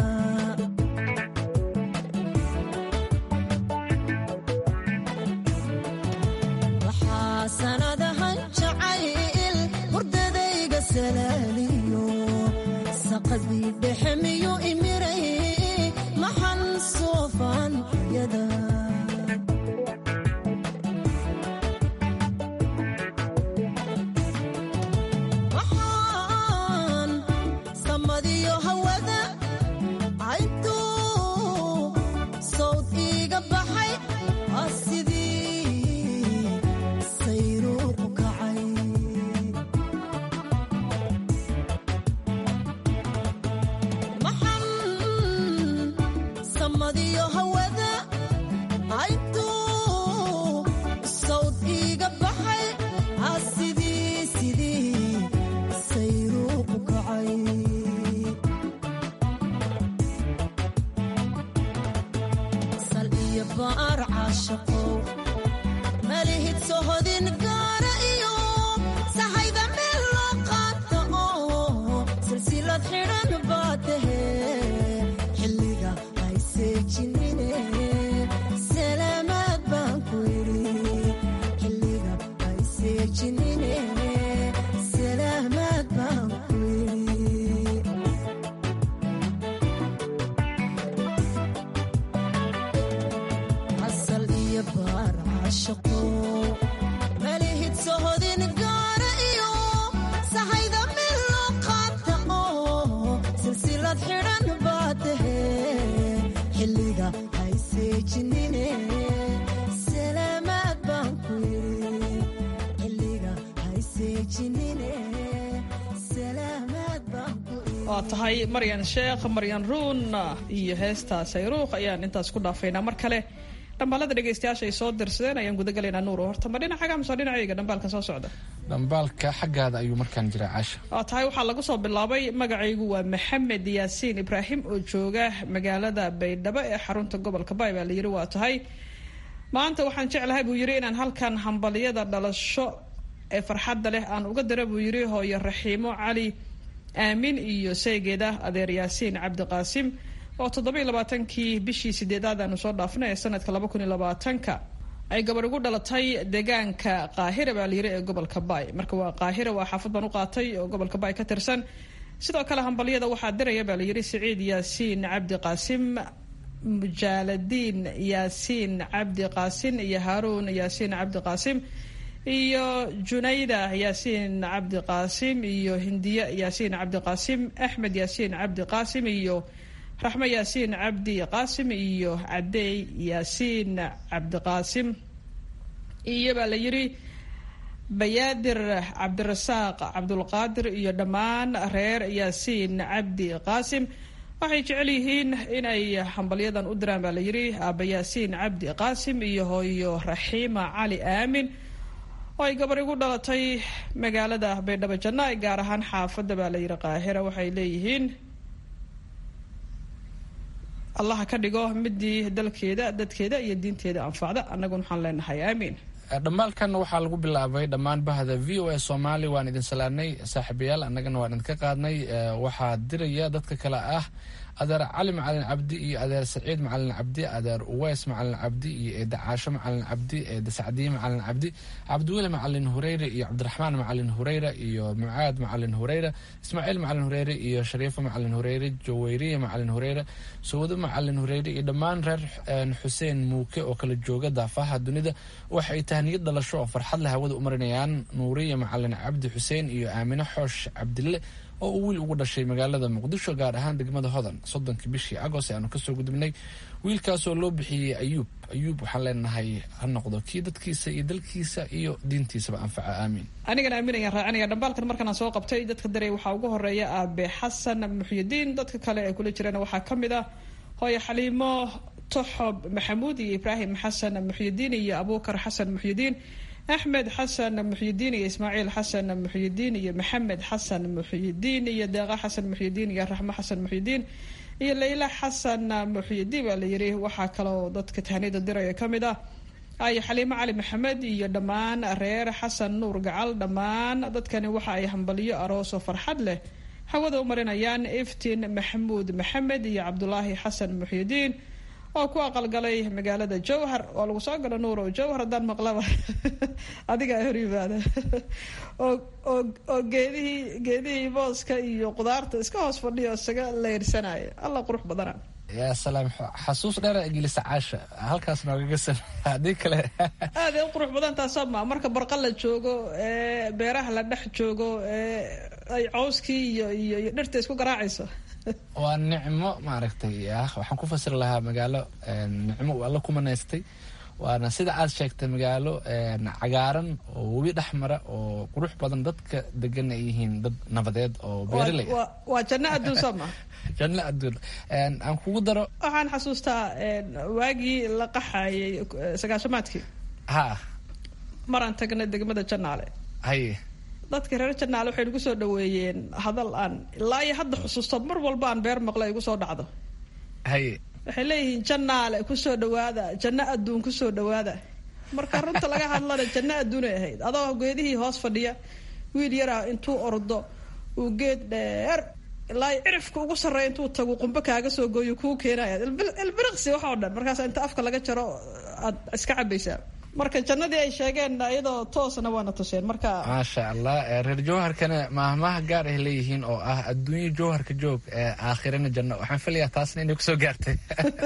maxaa sanadahan jacayl hurdadayga salaaliyo saqdii dhexe miyuu imiray maxan soofaan riyada waxaan samadiyo hawada cayntuu sawd iiga baxay waa sidii sayruuqu kacay maxan samadiyo hawada cayntuu sawd iiga baxay aa sidii sidii sayruuqu kacay sal iyo baar caashaqow malihid sohodin gaara iyo saxayda meel loo qaata oo silsilad xidhan baa tahe xilliga hayseejinine salaamaad baan ku yidhi xilliga hayseejinine salaamaad baan ku yidhi asal iyo baar caashaqo malihid sohodin gaara iyo saxayda meel loo qaata oo silsilad xidhan baa tahe xilliga hayseejinine salaamaad baan ku yidhi xilliga hayseejinine salaamaad baan ku yidhi
waa tahay maryan sheekh maryan ruun iyo heesta sayruuq ayaan intaas ku dhaafaynaa mar kale dhambaalada dhegeystayaasha ay soo dirsadeen ayaan gudagalaynaa nuur horta ma dhinacaaga mise dhinacayga dhambaalkan soo socda
dhambaalka xaggaada ayuu markaan jiraa caasha
waa tahay waxaa lagu soo bilaabay magacaygu waa maxamed yaasiin ibraahim oo jooga magaalada baydhabo ee xarunta gobolka baay baa layiri waa tahay maanta waxaan jeclahay buu yiri inaan halkan hambaliyada dhalasho ee farxadda leh aan uga dira buu yiri hooyo raxiimo cali aamin iyo saygeeda adeer yaasiin cabdiqaasim oo toddobiiy labaatankii bishii sideedaad aanu soo dhaafnay ee sanadka laba kun iyo labaatanka ay gabadh ugu dhalatay deegaanka qaahira baa layiri ee gobolka baay marka waa qaahira waa xaafad baan u qaatay oo gobolka baay ka tirsan sidoo kale hambalyada waxaa diraya baa layiri siciid yaasiin cabdi qaasim mujaaladiin yaasiin cabdi qaasin iyo haaruun yaasiin cabdi qaasim iyo junayda yaasiin cabdi qaasim iyo hindiye yaasiin cabdi qaasim axmed yaasiin cabdi qaasim iyo raxmo yaasiin cabdi qaasim iyo cadeey yaasiin cabdiqaasim iyo baa la yiri bayaadir cabdirasaaq cabdulqaadir iyo dhammaan reer yaasiin cabdi qaasim waxay jecel yihiin inay hambalyadan u diraan baa la yiri aaba yaasiin cabdi qaasim iyo hooyo raxiima cali aamin oo ay gabar igu dhalatay magaalada baydhabo janna gaar ahaan xaafadda baa la yiri qaahira waxay leeyihiin allaha ka dhigo midii dalkeeda dadkeeda iyo diinteeda anfacda annaguna waxaan leenahay aamiin
dhammaalkan waxaa lagu bilaabay dhammaan bahda v o a soomaali waan idin salaanay saaxiibayaal annagana waan idinka qaadnay waxaa diraya dadka kale ah adeer cali macalin cabdi iyo adeer saciid macalin cabdi adeer uweys macalin cabdi iyo eeda caasho macalin cabdi eeda sacdiye macalin cabdi cabdiweli macalin hureyre iyo cabdiraxmaan macalin hureyre iyo mucaad macalin hureyre ismaaciil macalin hureyre iyo shariifo macalin hureyre jaweyriye macalin hureyre sawdo macalin hureyre iyo dhammaan reer xuseen muuke oo kala jooga daafaha dunida waxay tahniyad dhalasho oo farxad leh hawada u marinayaan nuuriye macalin cabdi xuseen iyo aamine xoosh cabdille oo uu wiil ugu dhashay magaalada muqdisho gaar ahaan degmada hodan soddonkii bishii agost aanu kasoo gudubnay wiilkaasoo loo bixiyey ayuub ayuub waxaan leenahay ha noqdo kii dadkiisa iyo dalkiisa iyo diintiisaba anfaca aamiin
anigana aamin ayaan raacinaya dhambaalkan markaan soo qabtay dadka daray waxaa ugu horeeya aabe xasan muxyidiin dadka kale ee kula jirana waxaa ka mid ah hooye xaliimo toxob maxamuud iyo ibraahim xasan muxyidiin iyo abuukar xasan muxyidiin axmed xasan muxyidiin iyo ismaaciil xasan muxyidiin iyo maxamed xasan muxyidiin iyo deeqa xasan muxyidiin iyo raxmo xasan muxyidiin iyo leyla xasan muxyidiin baa la yiri waxaa kaloo dadka tahniyada diraya ka mid ah ay xaliimo cali maxamed iyo dhammaan reer xasan nuur gacal dhammaan dadkani waxa ay hambaliyo aroosoo farxad leh hawada u marinayaan iftiin maxamuud maxamed iyo cabdulaahi xasan muxyidiin oo ku aqalgalay magaalada jowhar oo lagu soo galo nuur oo jowhar haddaan maqlaba adigaa hor yimaada oo geedihii geedihii booska iyo qudaarta iska hoos fadhiyo isaga leyrsanaya alla qurux badana
yaa salaam xasuus dheera gelisa caasha halkaas noogaga sam haddii kale
aad ay u qurux badan taasoo ma marka barqa la joogo ee beeraha la dhex joogo ee ay cawskii iyo iyo iyo dhirta isku garaacayso
waa nicmo maaragtay ah waxaan ku fasiri lahaa magaalo nicmo uu alla ku manaystay waana sida aad sheegtay magaalo cagaaran oo webi dhex mara oo qurux badan dadka degan ay yihiin dad nabadeed oo beeraley ah
waa janno adduun soo ma
janno adduun aan kugu daro
waxaan xasuustaa waagii la qaxayay sagaashamaadkii
ha
maraan tagnay degmada jannaale
haye
dadka reer janaale waxay nagu soo dhaweeyeen hadal aan ilaa iyo hadda xusuusto mar walba aan beer maqlo igu soo dhacdo
haye
waxay leeyihiin janaale kusoo dhawaada janno adduun kusoo dhawaada marka runta laga hadlana janno adduunay ahayd adoo geedihii hoos fadhiya wiil yaraa intuu ordo uu geed dheer ilaa cirifka ugu sarreeya intuu tagu qumbe kaaga soo gooyo kuu keenaya ilbiriqsi wax oo dhan markaas inta afka laga jaro aad iska cabaysaa marka jannadii ay sheegeen iyadoo toosna waana tuseen marka
maasha allah reer jowharkana maahmaha gaar ay leeyihiin oo ah adduunyo jowharka joog aakhirana janno waxaan filayaa taasna inay kusoo gaartay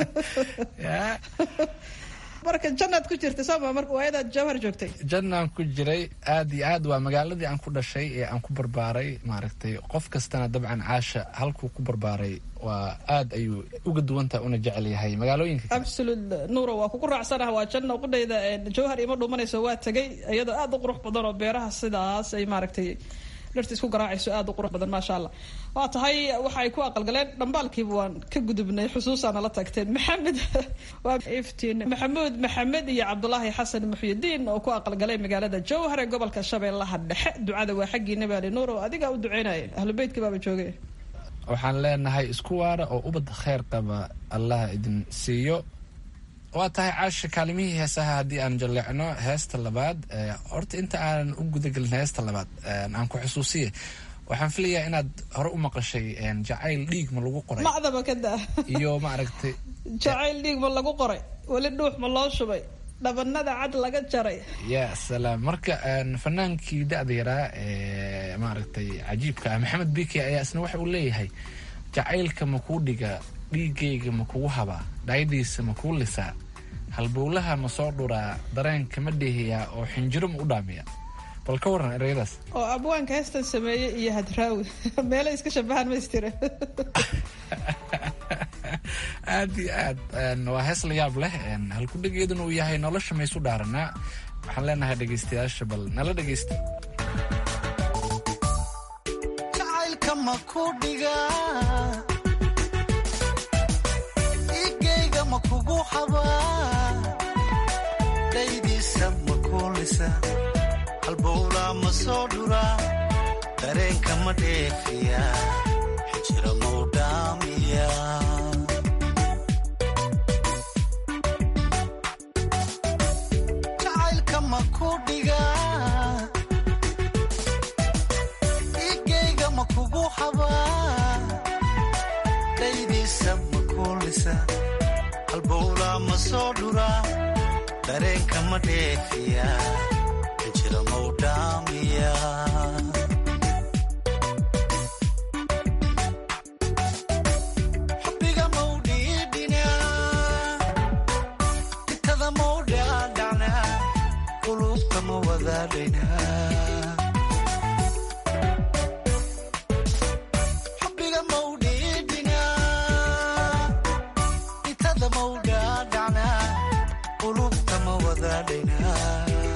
marka jannaad ku jirtay sooma marka waayadaad jowhar joogtay
jannaan ku jiray aad iyo aad waa magaaladii aan ku dhashay ee aan ku barbaaray maaragtay qof kastana dabcan caasha halkuu ku barbaaray waa aad ayuu uga duwantaha una jecel yahay magaalooyinka
absolute nuuro waa kugu raacsanaha waa janna qudhayda jowhar ima dhumanayso waa tegay iyadoo aad u qurux badan oo beeraha sidaas ay maaragtay dhirta isku garaacayso aad u qurux badan maasha allah waa tahay waxa ay ku aqalgaleen dhambaalkiiba waan ka gudubnay xusuusaana la tagteen maxamed waa iftiin maxamuud maxamed iyo cabdulaahi xasan muxyidiin oo ku aqalgalay magaalada jowhar ee gobolka shabeellaha dhexe ducada waa xaggii nabaali nuur oo adigaa u duceynaya ahlu beytkii baaba joogay
waxaan leenahay isku waara oo ubad kheyr qaba allah idin siiyo waa tahay caasha kaalimihii heesaha haddii aan jaleecno heesta labaad horta inta aanan u gudagelin heesta labaad aan ku xusuusiye waxaan filayaa inaad hore u maqashay jacayl dhiig ma lagu qoray
macdaba ka daa
iyo maaragtay
jacayl dhiig ma lagu qoray weli dhuux ma loo shubay dhabanada cad laga jaray
ya salaam marka fanaankii da-da yaraa ee maaragtay cajiibka ah maxamed biki ayaa isna waxa uu leeyahay jacaylka ma kuu dhiga dhiigayga ma kugu habaa dhaayadiisa ma kuu lisaa halbowlaha ma soo dhuraa dareenka ma dheehiyaa oo xinjiro ma u dhaamiya bal ka waran ereyadaas
oo abwaanka heestan sameeyey iyo hadraawi meelo iska shabahaan maystire
aad iyo aad waa hees la yaab leh halkudhegeeduna uu yahay nolosha maysu dhaaranaa waxaan leenahay dhegaystayaasha bal nala dhegaysta
jacaylka ma ku dhigaa igayga ma kugu habaa daydiisa ma kuulisa halbowlaa ma soo dhuraa dareenka ma dheefiya xijira mau dhaamiya xabaa dhaydiisa ma kuulisa halbowlaa ma soo dhuraa dareenka ma dheefiya injira mau dhaamiya xubbiga mau dhiidhinaa itada mau dhaadhacnaa qulubta ma wadaadhaynaa xubbiga mau dhiidhinaa itada mau dhaadhacnaa qulubta ma wadaadhaynaa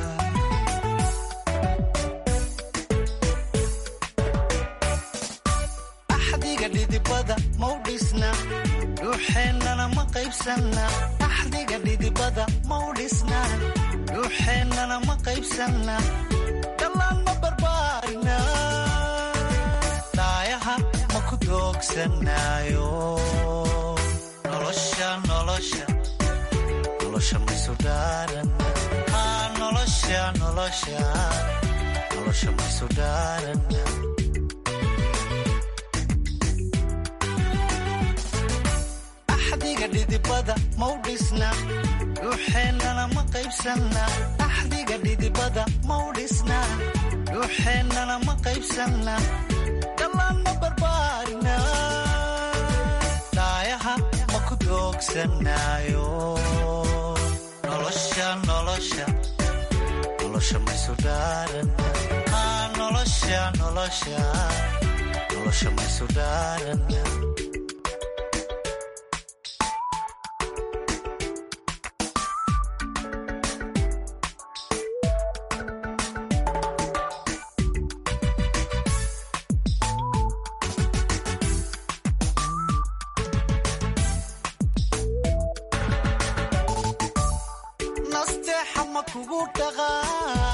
axdiga dhidibada mau dhisna dhuuxeennana ma qaybsanna axdiga dhidibada mau dhisna dhuuxeennana ma qaybsanna dhallaan ma barbaarina dhaayaha ma ku doogsanaayo nolosha nolosha nolosha maysu dhaaran haa nolosha nolosha nolosha maysu dhaaran axdiga dhidibada mau dhisna dhuuxeennana ma qaybsanna axdiga dhidibada mau dhisna dhuuxeennana ma qaybsanna dhallaan ma barbaarina dhaayaha ma ku doogsanaayo nolosha nolosha nolosha maysu dhaaran haa nolosha nolosha nolosha maysu dhaaran nasteexa ma kugu dhaqaa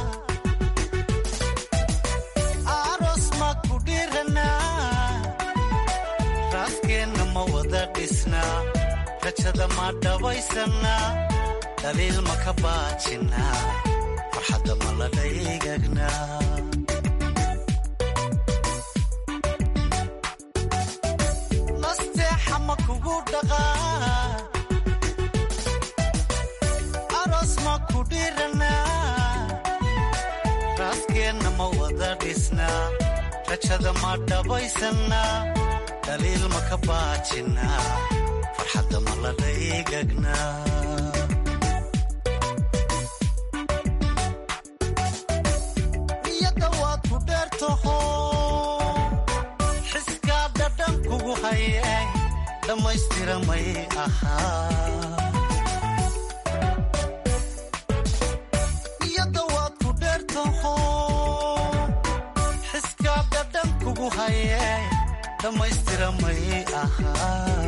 aroos ma ku dhiranaa raaskeenna ma wada dhisnaa rajada ma dhabaysannaa dhaliil ma ka baajinnaa farxadda ma la dhaygagnaa nasteexa ma kugu dhaqaa aroos ma ku dhiranaa raaskeenna ma wada dhisnaa rajada ma dhabaysannaa dhaliil ma ka baajinnaa farxadda ma la dhaygagnaa niyadda waad ku dheertaho xiskaa dhadhan kugu hayay dhammaystira may ahaa niyadda waad ku dheertaho xiskaa dhadhan kugu hayay dhammaystira may ahaa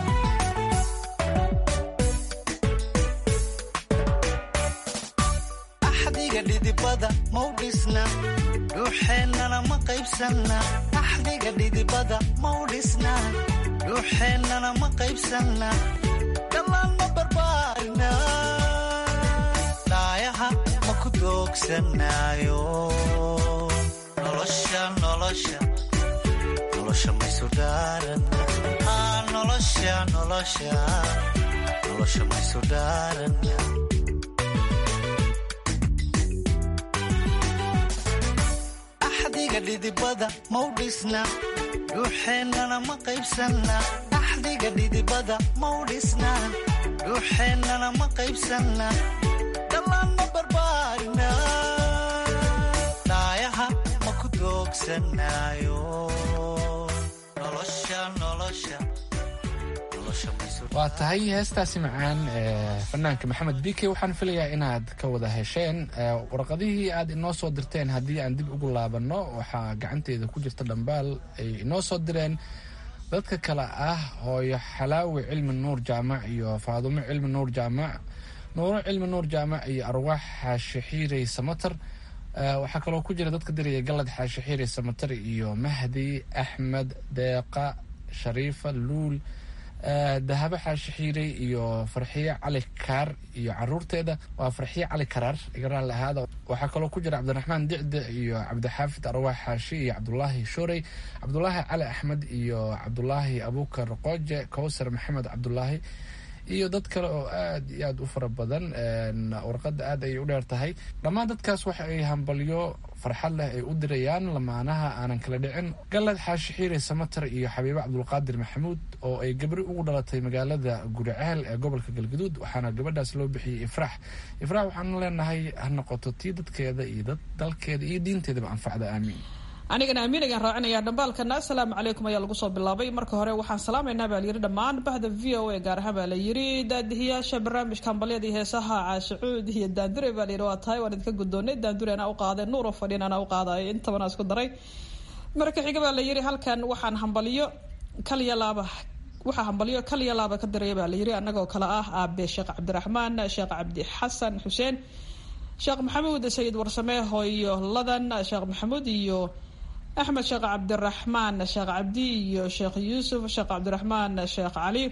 axdiga dhidibada mau dhisna dhuuxeennana ma qaybsanna axdiga dhidibada mau dhisna dhuuxeennana ma qaybsanna dhallaan ma barbaarina dhaayaha ma ku doogsanaayo nolosha nolosha nolosha maysu dhaaran haa nolosha nolosha nolosha maysu dhaaran axdiga dhidibada mau dhisna dhuuxeennana ma qaybsanna axdiga dhidibada mau dhisna dhuuxeennana ma qaybsanna dhallaan ma barbaarina dhaayaha ma ku doogsanaayo nolosha nolosha nolosha maysu
waa tahay heestaasi macaan ee fanaanka maxamed bike waxaan filayaa inaad ka wada hesheen ee, warqadihii aad inoo soo dirteen haddii aan dib ugu laabanno waxaa gacanteeda ku jirta dhambaal ay inoo soo direen dadka kale ah hooyo xalaawi cilmi nuur jaamac iyo faadumo cilmi nuur jaamac nuuro cilmi nuur jaamac iyo arwaax xaashi xiirey samatar Ee, waxaa kaloo ku jira dadka diraya galad xaashi xiirey samatar iyo mahdi axmed deeqa shariifa luul dahabo xaashi xiirey iyo farxiye cali kaar iyo caruurteeda waa farxiye cali karaar igaraan lahaada waxaa kaloo ku jira cabdiraxmaan dicde iyo cabdixaafid arwaax xaashi iyo cabdulaahi shorey cabdulaahi cali axmed iyo cabdulaahi abuukar qooje kowsar maxamed cabdulaahi iyo dad kale oo aad iyo aad u fara badan warqadda aad ayay u dheer tahay dhammaan dadkaas waxa ay hambalyo farxad leh ay u dirayaan lamaanaha aanan kala dhicin galad xaashi xiire samatar iyo xabiibe cabdulqaadir maxamuud oo ay gabri ugu dhalatay magaalada guriceel ee gobolka galgaduud waxaana gabadhaas loo bixiyey ifraax ifraax waxaanu leenahay ha noqoto tii dadkeeda iyo dad dalkeeda iyo diinteedaba anfacda aamiin
anigana amiin ayaan raacinayaa dhambaalkana asalaamu calaykum ayaa lagu soo bilaabay marka hore waxaan salaamaynaa baa layidhi dhammaan bahda v o a gaar ahaan baa la yidhi daadihiyaasha barnaamijka hambalyada iyo heesaha caashicuud iyo daandure baa layidhi waa tahay waan idinka guddoonay daandure anaa u qaaday nuuro fadhiin anaa u qaadayo intabana isku daray marka xiga baa la yidhi halkan waxaan hambalyo kaliya laaba waxaa hambalyo kaliya laaba ka diraya baa layidhi annagoo kale ah aabe sheekh cabdiraxmaan sheekh cabdi xasan xuseen sheekh maxamuud sayid warsame hooyo ladan sheekh maxamuud iyo axmed sheekh cabdiraxmaan sheekh cabdi iyo sheekh yuusuf sheekh cabdiraxmaan sheekh cali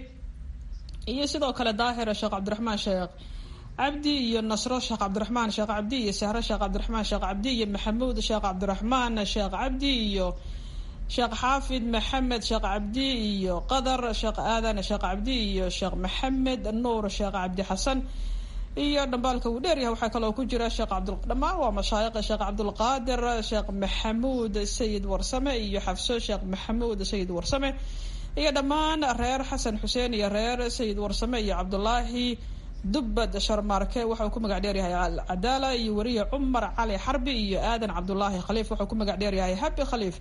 iyo sidoo kale daahir sheekh cabdiraxmaan sheekh cabdi iyo nasro sheekh cabdiraxmaan sheekh cabdi iyo sahre sheekh cabdiraxmaan sheekh cabdi iyo maxamuud sheekh cabdiraxmaan sheekh cabdi iyo sheekh xaafid maxamed sheekh cabdi iyo qadar sheekh aadan sheekh cabdi iyo sheekh maxamed nuur sheekh cabdi xasan iyo dhambaalka uu dheeryahay waxaa kaloo ku jira sheekh cabdul dhammaan waa mashaayiqa sheekh cabdulqaadir sheekh maxamuud sayid warsame iyo xafso sheekh maxamuud sayid warsame iyo dhammaan reer xasan xuseen iyo reer sayid warsame iyo cabdulaahi dubbad sharmaarke waxauu ku magac dheeryahay alcadaala iyo weriye cumar cali xarbi iyo aadan cabdulaahi khaliif waxau ku magac dheeryahay habi khaliif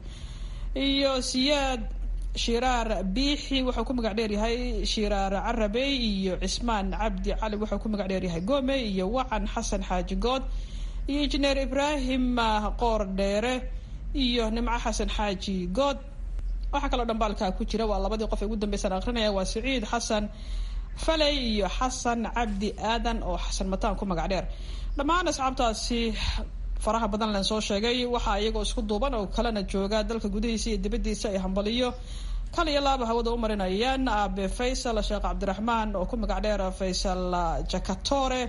iyo siyaad shiraar biixi wuxuu ku magac dheeryahay shiraar carabey iyo cismaan cabdi cali wuxuu ku magac dheeryahay gome iyo wacan xasan xaaji good iyo injineer ibraahim qoor dheere iyo nimco xasan xaaji good waxaa kaloo dhambaalkaa ku jira waa labadii qof ee ugu dambeysaan akrinaya waa siciid xasan faley iyo xasan cabdi aadan oo xasan mataan ku magac dheer dhammaan asxaabtaasi faraha badan len soo sheegay waxaa iyagoo isku duuban oo kalena jooga dalka gudihiisa iyo dibadiisa ay hambaliyo kal iyo laaba hawada u marinayaan aabe faysal sheekh cabdiraxmaan oo ku magac dheer faysal jakatore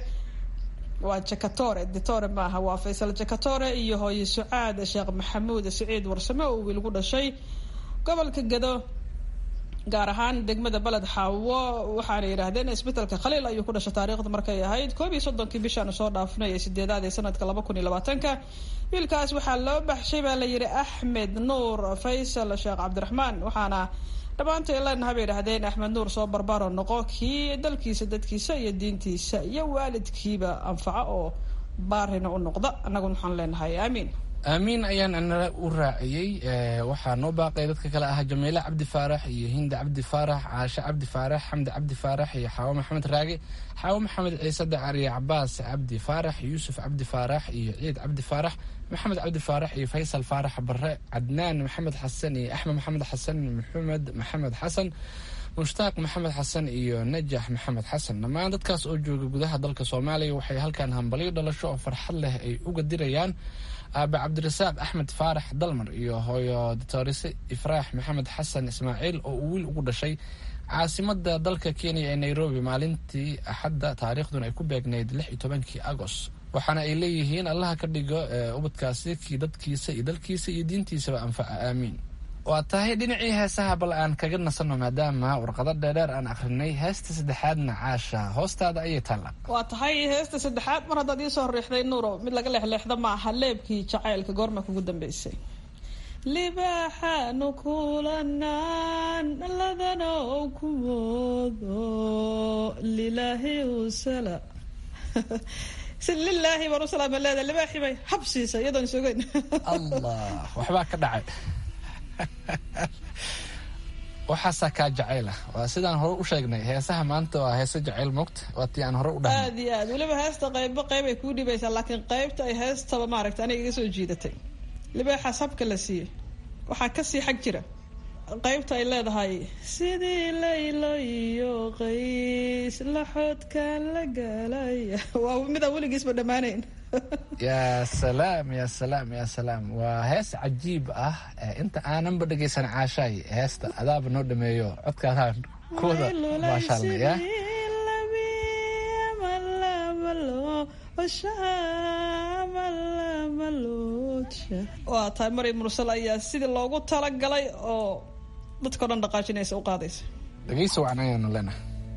waa jakatore ditore maaha waa faysal jakatore iyo hooye sucaad sheekh maxamuud siciid warsame oo wiil gu dhashay gobolka gado gaar ahaan degmada beled xaawo waxaana yidhaahdeen isbetelka khaliil ayuu ku dhashay taariikhda markay ahayd koob iyo soddonkii bishaanu soo dhaafnay ee sideedaad ee sanadka laba kun iyo labaatanka wiilkaas waxaa loo baxshay baa la yidhi axmed nuur faysal sheekh cabdiraxmaan waxaana dhammaantay leenaha bay yidhahdeen axmed nuur soo barbaro noqo kii dalkiisa dadkiisa iyo diintiisa iyo waalidkiiba anfaca oo baarina u noqda annaguna waxaan leenahay aamiin
aamiin ayaan anala u raaciyey waxaa noo baaqay dadka kale ahaa jamiile cabdi faarax iyo hinda cabdi faarax caashe cabdi faarax xamdi cabdi faarax iyo xaawo maxamed raage xaawo maxamed ciise dacar iyo cabaas cabdi faarax yuusuf cabdi faarax iyo ciid cabdi faarax maxamed cabdi faarax iyo faysal faarax bare cadnaan maxamed xasan iyo axmed maxamed xasan maxamed maxamed xasan mushtaaq maxamed xasan iyo najax maxamed xasan dhammaan dadkaas oo jooga gudaha dalka soomaaliya waxay halkan hambalyo dhalasho oo farxad leh ay uga dirayaan aabe cabdirasaaq axmed faarax dalmar iyo hooyo ditorise ifraax maxamed xasan ismaaciil oo uu wiil ugu dhashay caasimada dalka kenya ee nairobi maalintii axadda taariikhduna ay ku beegnayd lix iyo tobankii agoost waxaana ay leeyihiin allaha ka dhigo ubadkaasi kii dadkiisa iyo dalkiisa iyo diintiisaba anfaca aamiin waa tahay dhinacii heesaha bal aan kaga nasanno maadaama warqado dheerdheer aan akhrinay heesta saddexaadna caasha hoostaada ayay taalla
waa tahay heesta saddexaad mar haddaad iisoo riixday nuuro mid laga leexleexda ma aha leebkii jacaylka goorma kugu dambeysay libaaxaanu kulanaan ladanow ku moodo lilaahi usala si lilaahi baan u salaama leedahay libaaxii bay habsiisa iyadoon isogeyn
allah waxbaa ka dhacay waxaasaa kaa jacayla waa sidaan hore u sheegnay heesaha maanta waa heese jacayl moogta waa tii aan hore u dhahnay
aad iyo aad weliba heesta qaybo qayb ay kuu dhibaysaa laakiin qaybta ay heestaba maaragta aniga iga soo jiidatay libaaxaas habka la siiyey waxaa kasii xag jira qaybta ay leedahay sidii laylo iyo qays laxoodkaan la galay waa midaan weligiisba dhammaanayn
yaa salaam yaa salaam yaa salaam waa hees cajiib ah inta aananba dhegaysan caashaay heesta adaaba noo dhameeyo codkaadaan kuwada maashaallah
waa tahay maryam mursal ayaa sidii loogu talagalay oo dadkao dhan dhaqaajinaysa u qaadaysa
dhegeysa wacan ayaanu leenahay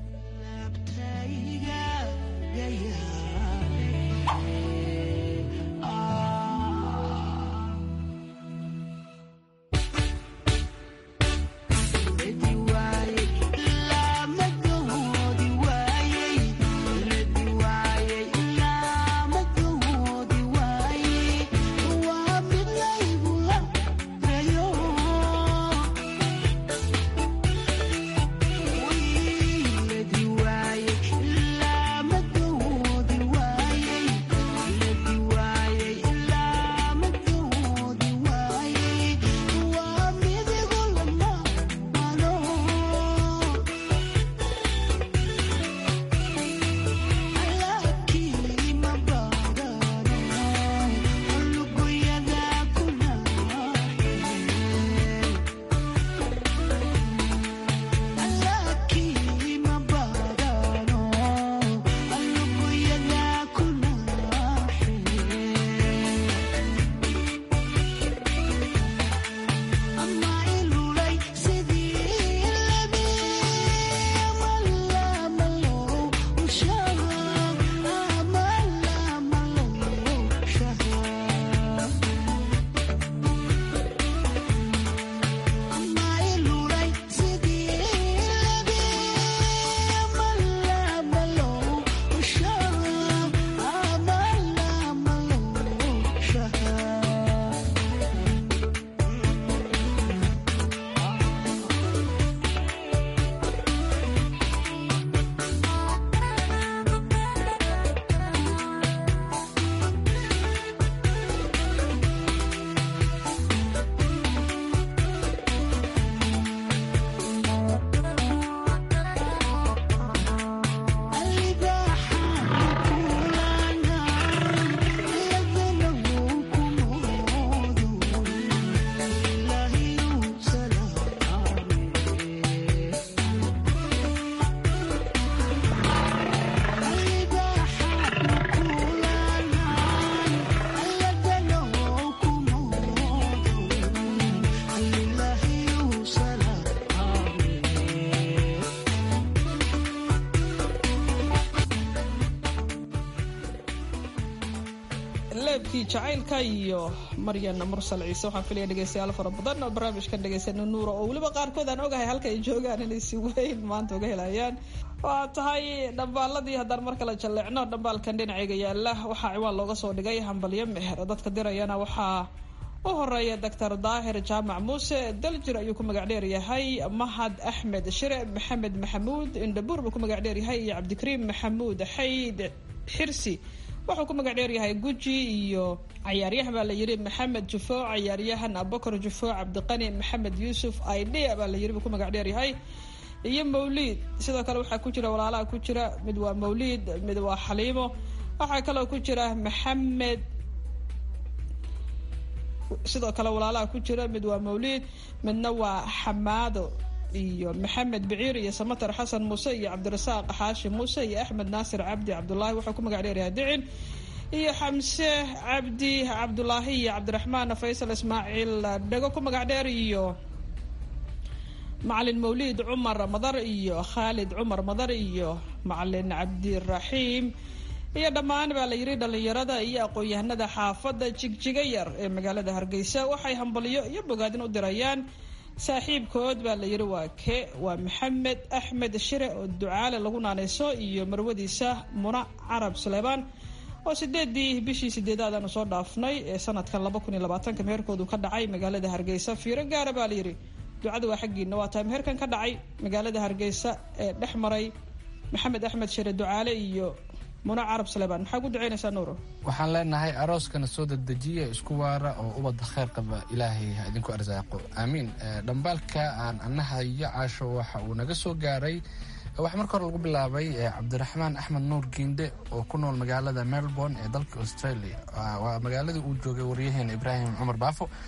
leebkii jacaylka iyo maryan mursal ciise waxaan filaya dhegeystayaal fara badan oo barnaamijkan dhegeysana nuura oo weliba qaarkood aan ogahay halka ay joogaan inay si weyn maanta uga helayaan waa tahay dhambaaladii haddaan mar kale jalleecno dhambaalkan dhinacayga yaala waxaa ciwaan looga soo dhigay hambalyo meher dadka dirayana waxaa u horeeya doctor daahir jaamac muuse daljir ayuu ku magac dheer yahay mahad axmed shire maxamed maxamuud indhabuur buu ku magac dheer yahay iyo cabdikariim maxamuud xayd xirsi wuxuu ku magac dheer yahay guji iyo cayaaryahan baa la yiri maxamed jufo cayaaryahan abakar jufo cabdiqani maxamed yuusuf idea baa la yiri buu ku magac dheer yahay iyo mawliid sidoo kale waxaa ku jira walaalaha ku jira mid waa mawliid mid waa xaliimo waxaa kaloo ku jira maxamed sidoo kale walaalaha ku jira mid waa mawliid midna waa xamaado iyo maxamed biciir iyo samatar xasan muuse iyo cabdirasaaq xaashi muuse iyo axmed naasir cabdi cabdulaahi wuxuu ku magac dheeryahay dicin iyo xamse cabdi cabdulaahi iyo cabdiraxmaan faysal ismaaciil dhego ku magac dheer iyo macalin mawliid cumar madar iyo khaalid cumar madar iyo macalin cabdiraxiim iyo dhammaan baa la yiri dhalinyarada iyo aqoon-yahanada xaafadda jigjiga yar ee magaalada hargeysa waxay hambalyo iyo bogaadin u dirayaan saaxiibkood baa la yiri waa ke waa maxamed axmed shire oo ducaale lagu naaneyso iyo marwadiisa muna carab suleymaan oo sideedii bishii sideedaad aanu soo dhaafnay ee sanadkan laba kun iyo labaatanka meherkoodu ka dhacay magaalada hargeysa fiiro gaara baa la yiri ducada waa xaggiina waa tahay meherkan ka dhacay magaalada hargeysa ee dhex maray maxamed axmed shire ducaale iyo muna carab suleymaan maxaa ku duceynaysaa nuuro
waxaan leenahay arooskana soo dedejiya isku waara oo ubadda kheyr qaba ilaahay ha idinku arsaaqo aamiin dhambaalka aan anaha iyo caasho waxa uu naga soo gaaray waxaa marka hore lagu bilaabay cabdiraxmaan axmed nuur giinde oo ku nool magaalada melbourne ee dalka australia waa magaaladii uu joogay waryaheena ibraahim cumar baafo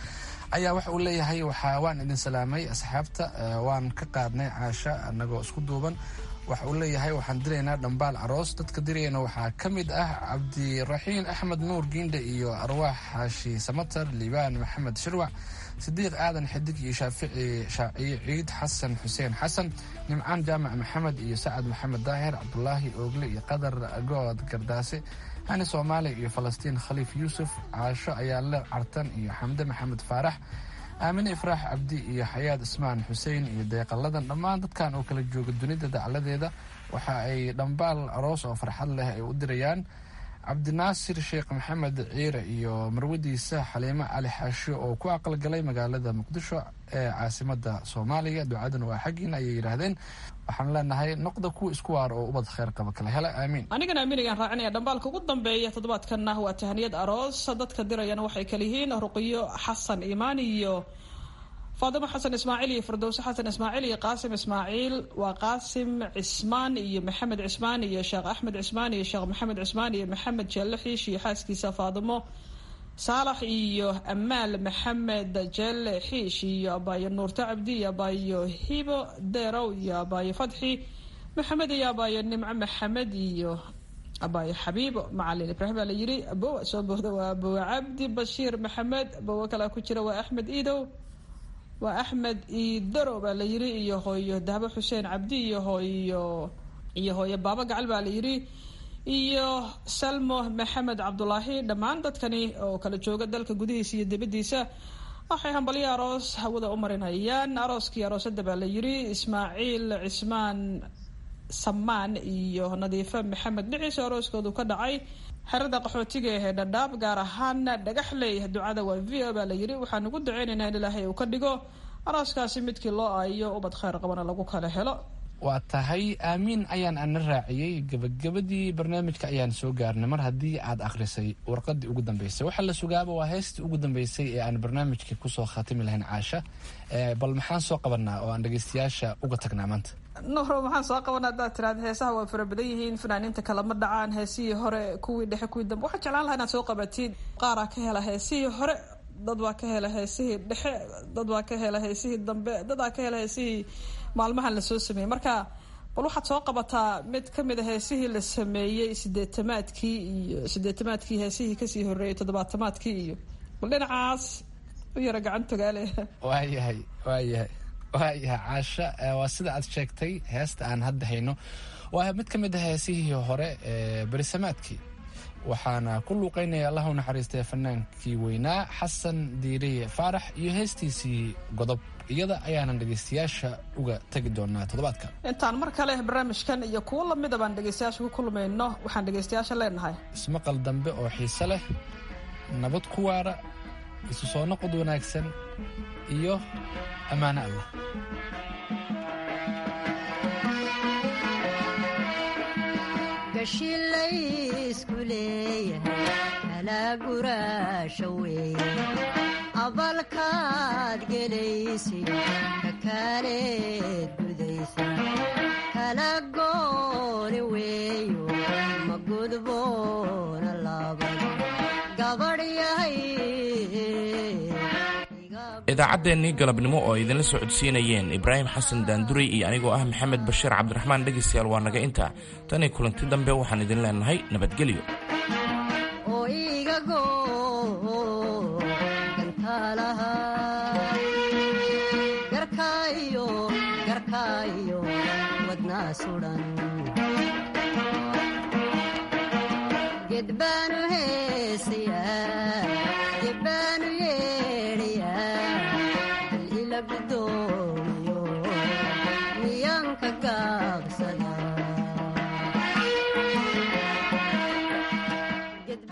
ayaa waxa uu leeyahay waxaa waan idin salaamay asxaabta waan ka qaadnay caasha anagoo isku duuban waxa uu leeyahay waxaan diraynaa dhambaal aroos dadka dirayana waxaa ka mid ah cabdiraxiin axmed nuur giindhe iyo arwaax xaashi samatar liibaan maxamed shirwac sidiiq aadan xidig iyo shaafici shaaciye ciid xasan xuseen xasan nimcaan jaamac maxamed iyo sacad maxamed daahir cabdulaahi oogle iyo qadar good gardaase hani soomaali iyo falastiin khaliif yuusuf caasho ayaale cartan iyo xamde maxamed faarax aamine ifraax cabdi iyo xayaad ismaan xuseen iyo deeqaladan dhammaan dadkan oo kala jooga dunida dacladeeda waxa ay dhambaal aroos oo farxad leh ay u dirayaan cabdinaasir sheekh maxamed ciire iyo marwadiisa xaliimo cali xaasho oo ku aqalgalay magaalada muqdisho ee caasimada soomaaliya ducadan waa xaggiina ayay yidhaahdeen waxaan leenahay noqda kuwa isku waar oo ubad kheyr qaba kala hela aamiin
anigana aamin ayaan raacinaya dhambaalka ugu dambeeya toddobaadkanna waa tahaniyad aroos dadka dirayana waxay kala yihiin ruqiyo xasan imaan iyo faadimo xasan ismaaciil iyo firdowse xasan ismaaciil iyo qaasim ismaaciil waa qaasim cismaan iyo maxamed cismaan iyo sheekh axmed cismaan iyo sheekh maxamed cismaan iyo maxamed jeelle xiish iyo xaaskiisa faadimo saalax iyo amaal maxamed jeelle xiish iyo abaayo nuurto cabdi iyo abaayo hibo derow iyo abaayo fadxi maxamed iyo abaayo nimco maxamed iyo abaayo xabiibo macalin ibraahim baa la yiri abowa soo booda waa abowe cabdi bashiir maxamed abowe kalea ku jira waa axmed iidow waa axmed iidaro baa la yiri iyo hooyo dahbo xuseen cabdi iyo hooyo iyo hooyo baaba gacal baa la yiri iyo salmo maxamed cabdulaahi dhammaan dadkani oo kala jooga dalka gudihiisa iyo dibadiisa waxay hambalyo aroos hawada u marinayaan arooskii aroosada baa la yiri ismaaciil cismaan samaan iyo nadiife maxamed dhiciis arooskoodu ka dhacay xerada qaxootiga ee dhadhaab gaar ahaan dhagaxley ducada waa v o baa la yiri waxaan ugu daceynaynaa in ilaahay uu ka dhigo arooskaasi midkii loo aayo ubad kheyr qabana lagu kala helo
waa tahay aamiin ayaan ana raaciyey gebagabadii barnaamijka ayaan soo gaarnay mar haddii aad akhrisay warqadii ugu dambeysay waxaa la sugaaba waa heestii ugu dambeysay ee aan barnaamijka kusoo khatimi lahayn caasha bal maxaan soo qabanaa oo aan dhegeystayaasha uga tagnaa maanta
nuuro maxaan soo qabanaa haddaad tiraada heesaha waa fara badan yihiin fanaaniinta kalama dhacaan heesihii hore kuwii dhexe kuwii dambe waxaan jeclaan lahaa inaad soo qabatid qaaraa ka hela heesihii hore dad baa ka hela heesihii dhexe dad baa ka hela heesihii dambe dadaa ka hela heesihii maalmahan lasoo sameeyey marka bal waxaad soo qabataa mid kamid a heesihii la sameeyey sideetamaadkii iyo sideetamaadkii heesihii kasii horeeyey toddobaatamaadkii iyo bal dhinacaas u yara gacan togaale
waayahay waayahay waayahay caasha waa sida aad sheegtay heesta aan hadda hayno waa mid ka mid a heesihii hore ee berisamaadkii waxaana ku luuqeynaya allah u naxariistay fanaankii weynaa xasan diiriye faarax iyo heestiisii godob iyada ayaanan dhegeystayaasha uga tegi doonaa toddobaadka
intaan mar kale barnaamijkan iyo kuwo lamida baan dhegeystayaasha ku kulmayno waxaan dhegeystayaasha leenahay
ismaqal dambe oo xiise leh nabad ku waara isu soo noqod wanaagsan iyo ammaano allah
gashilaysku leeyahay kalaa guraasha weeye abalkaad gelaysid kakaaleed gudaysa kala gooni weeyo ma gudboona laabad gabadh yahay
idaacaddeenii galabnimo oo idinla socodsiinayeen ibraahim xasan daanduray iyo anigoo ah maxamed bashiir cabdiraxmaan dhegaystayaal waa naga intaa tanii kulanti dambe waxaan idin leenahay nabadgelyo
oo iga goo gantaalaha garkaayo garkaayo wadnaa sudan gedbaanu heesayaa gedbaanu yeedhayaa hal ila gudoomiyo miyaanka gaabs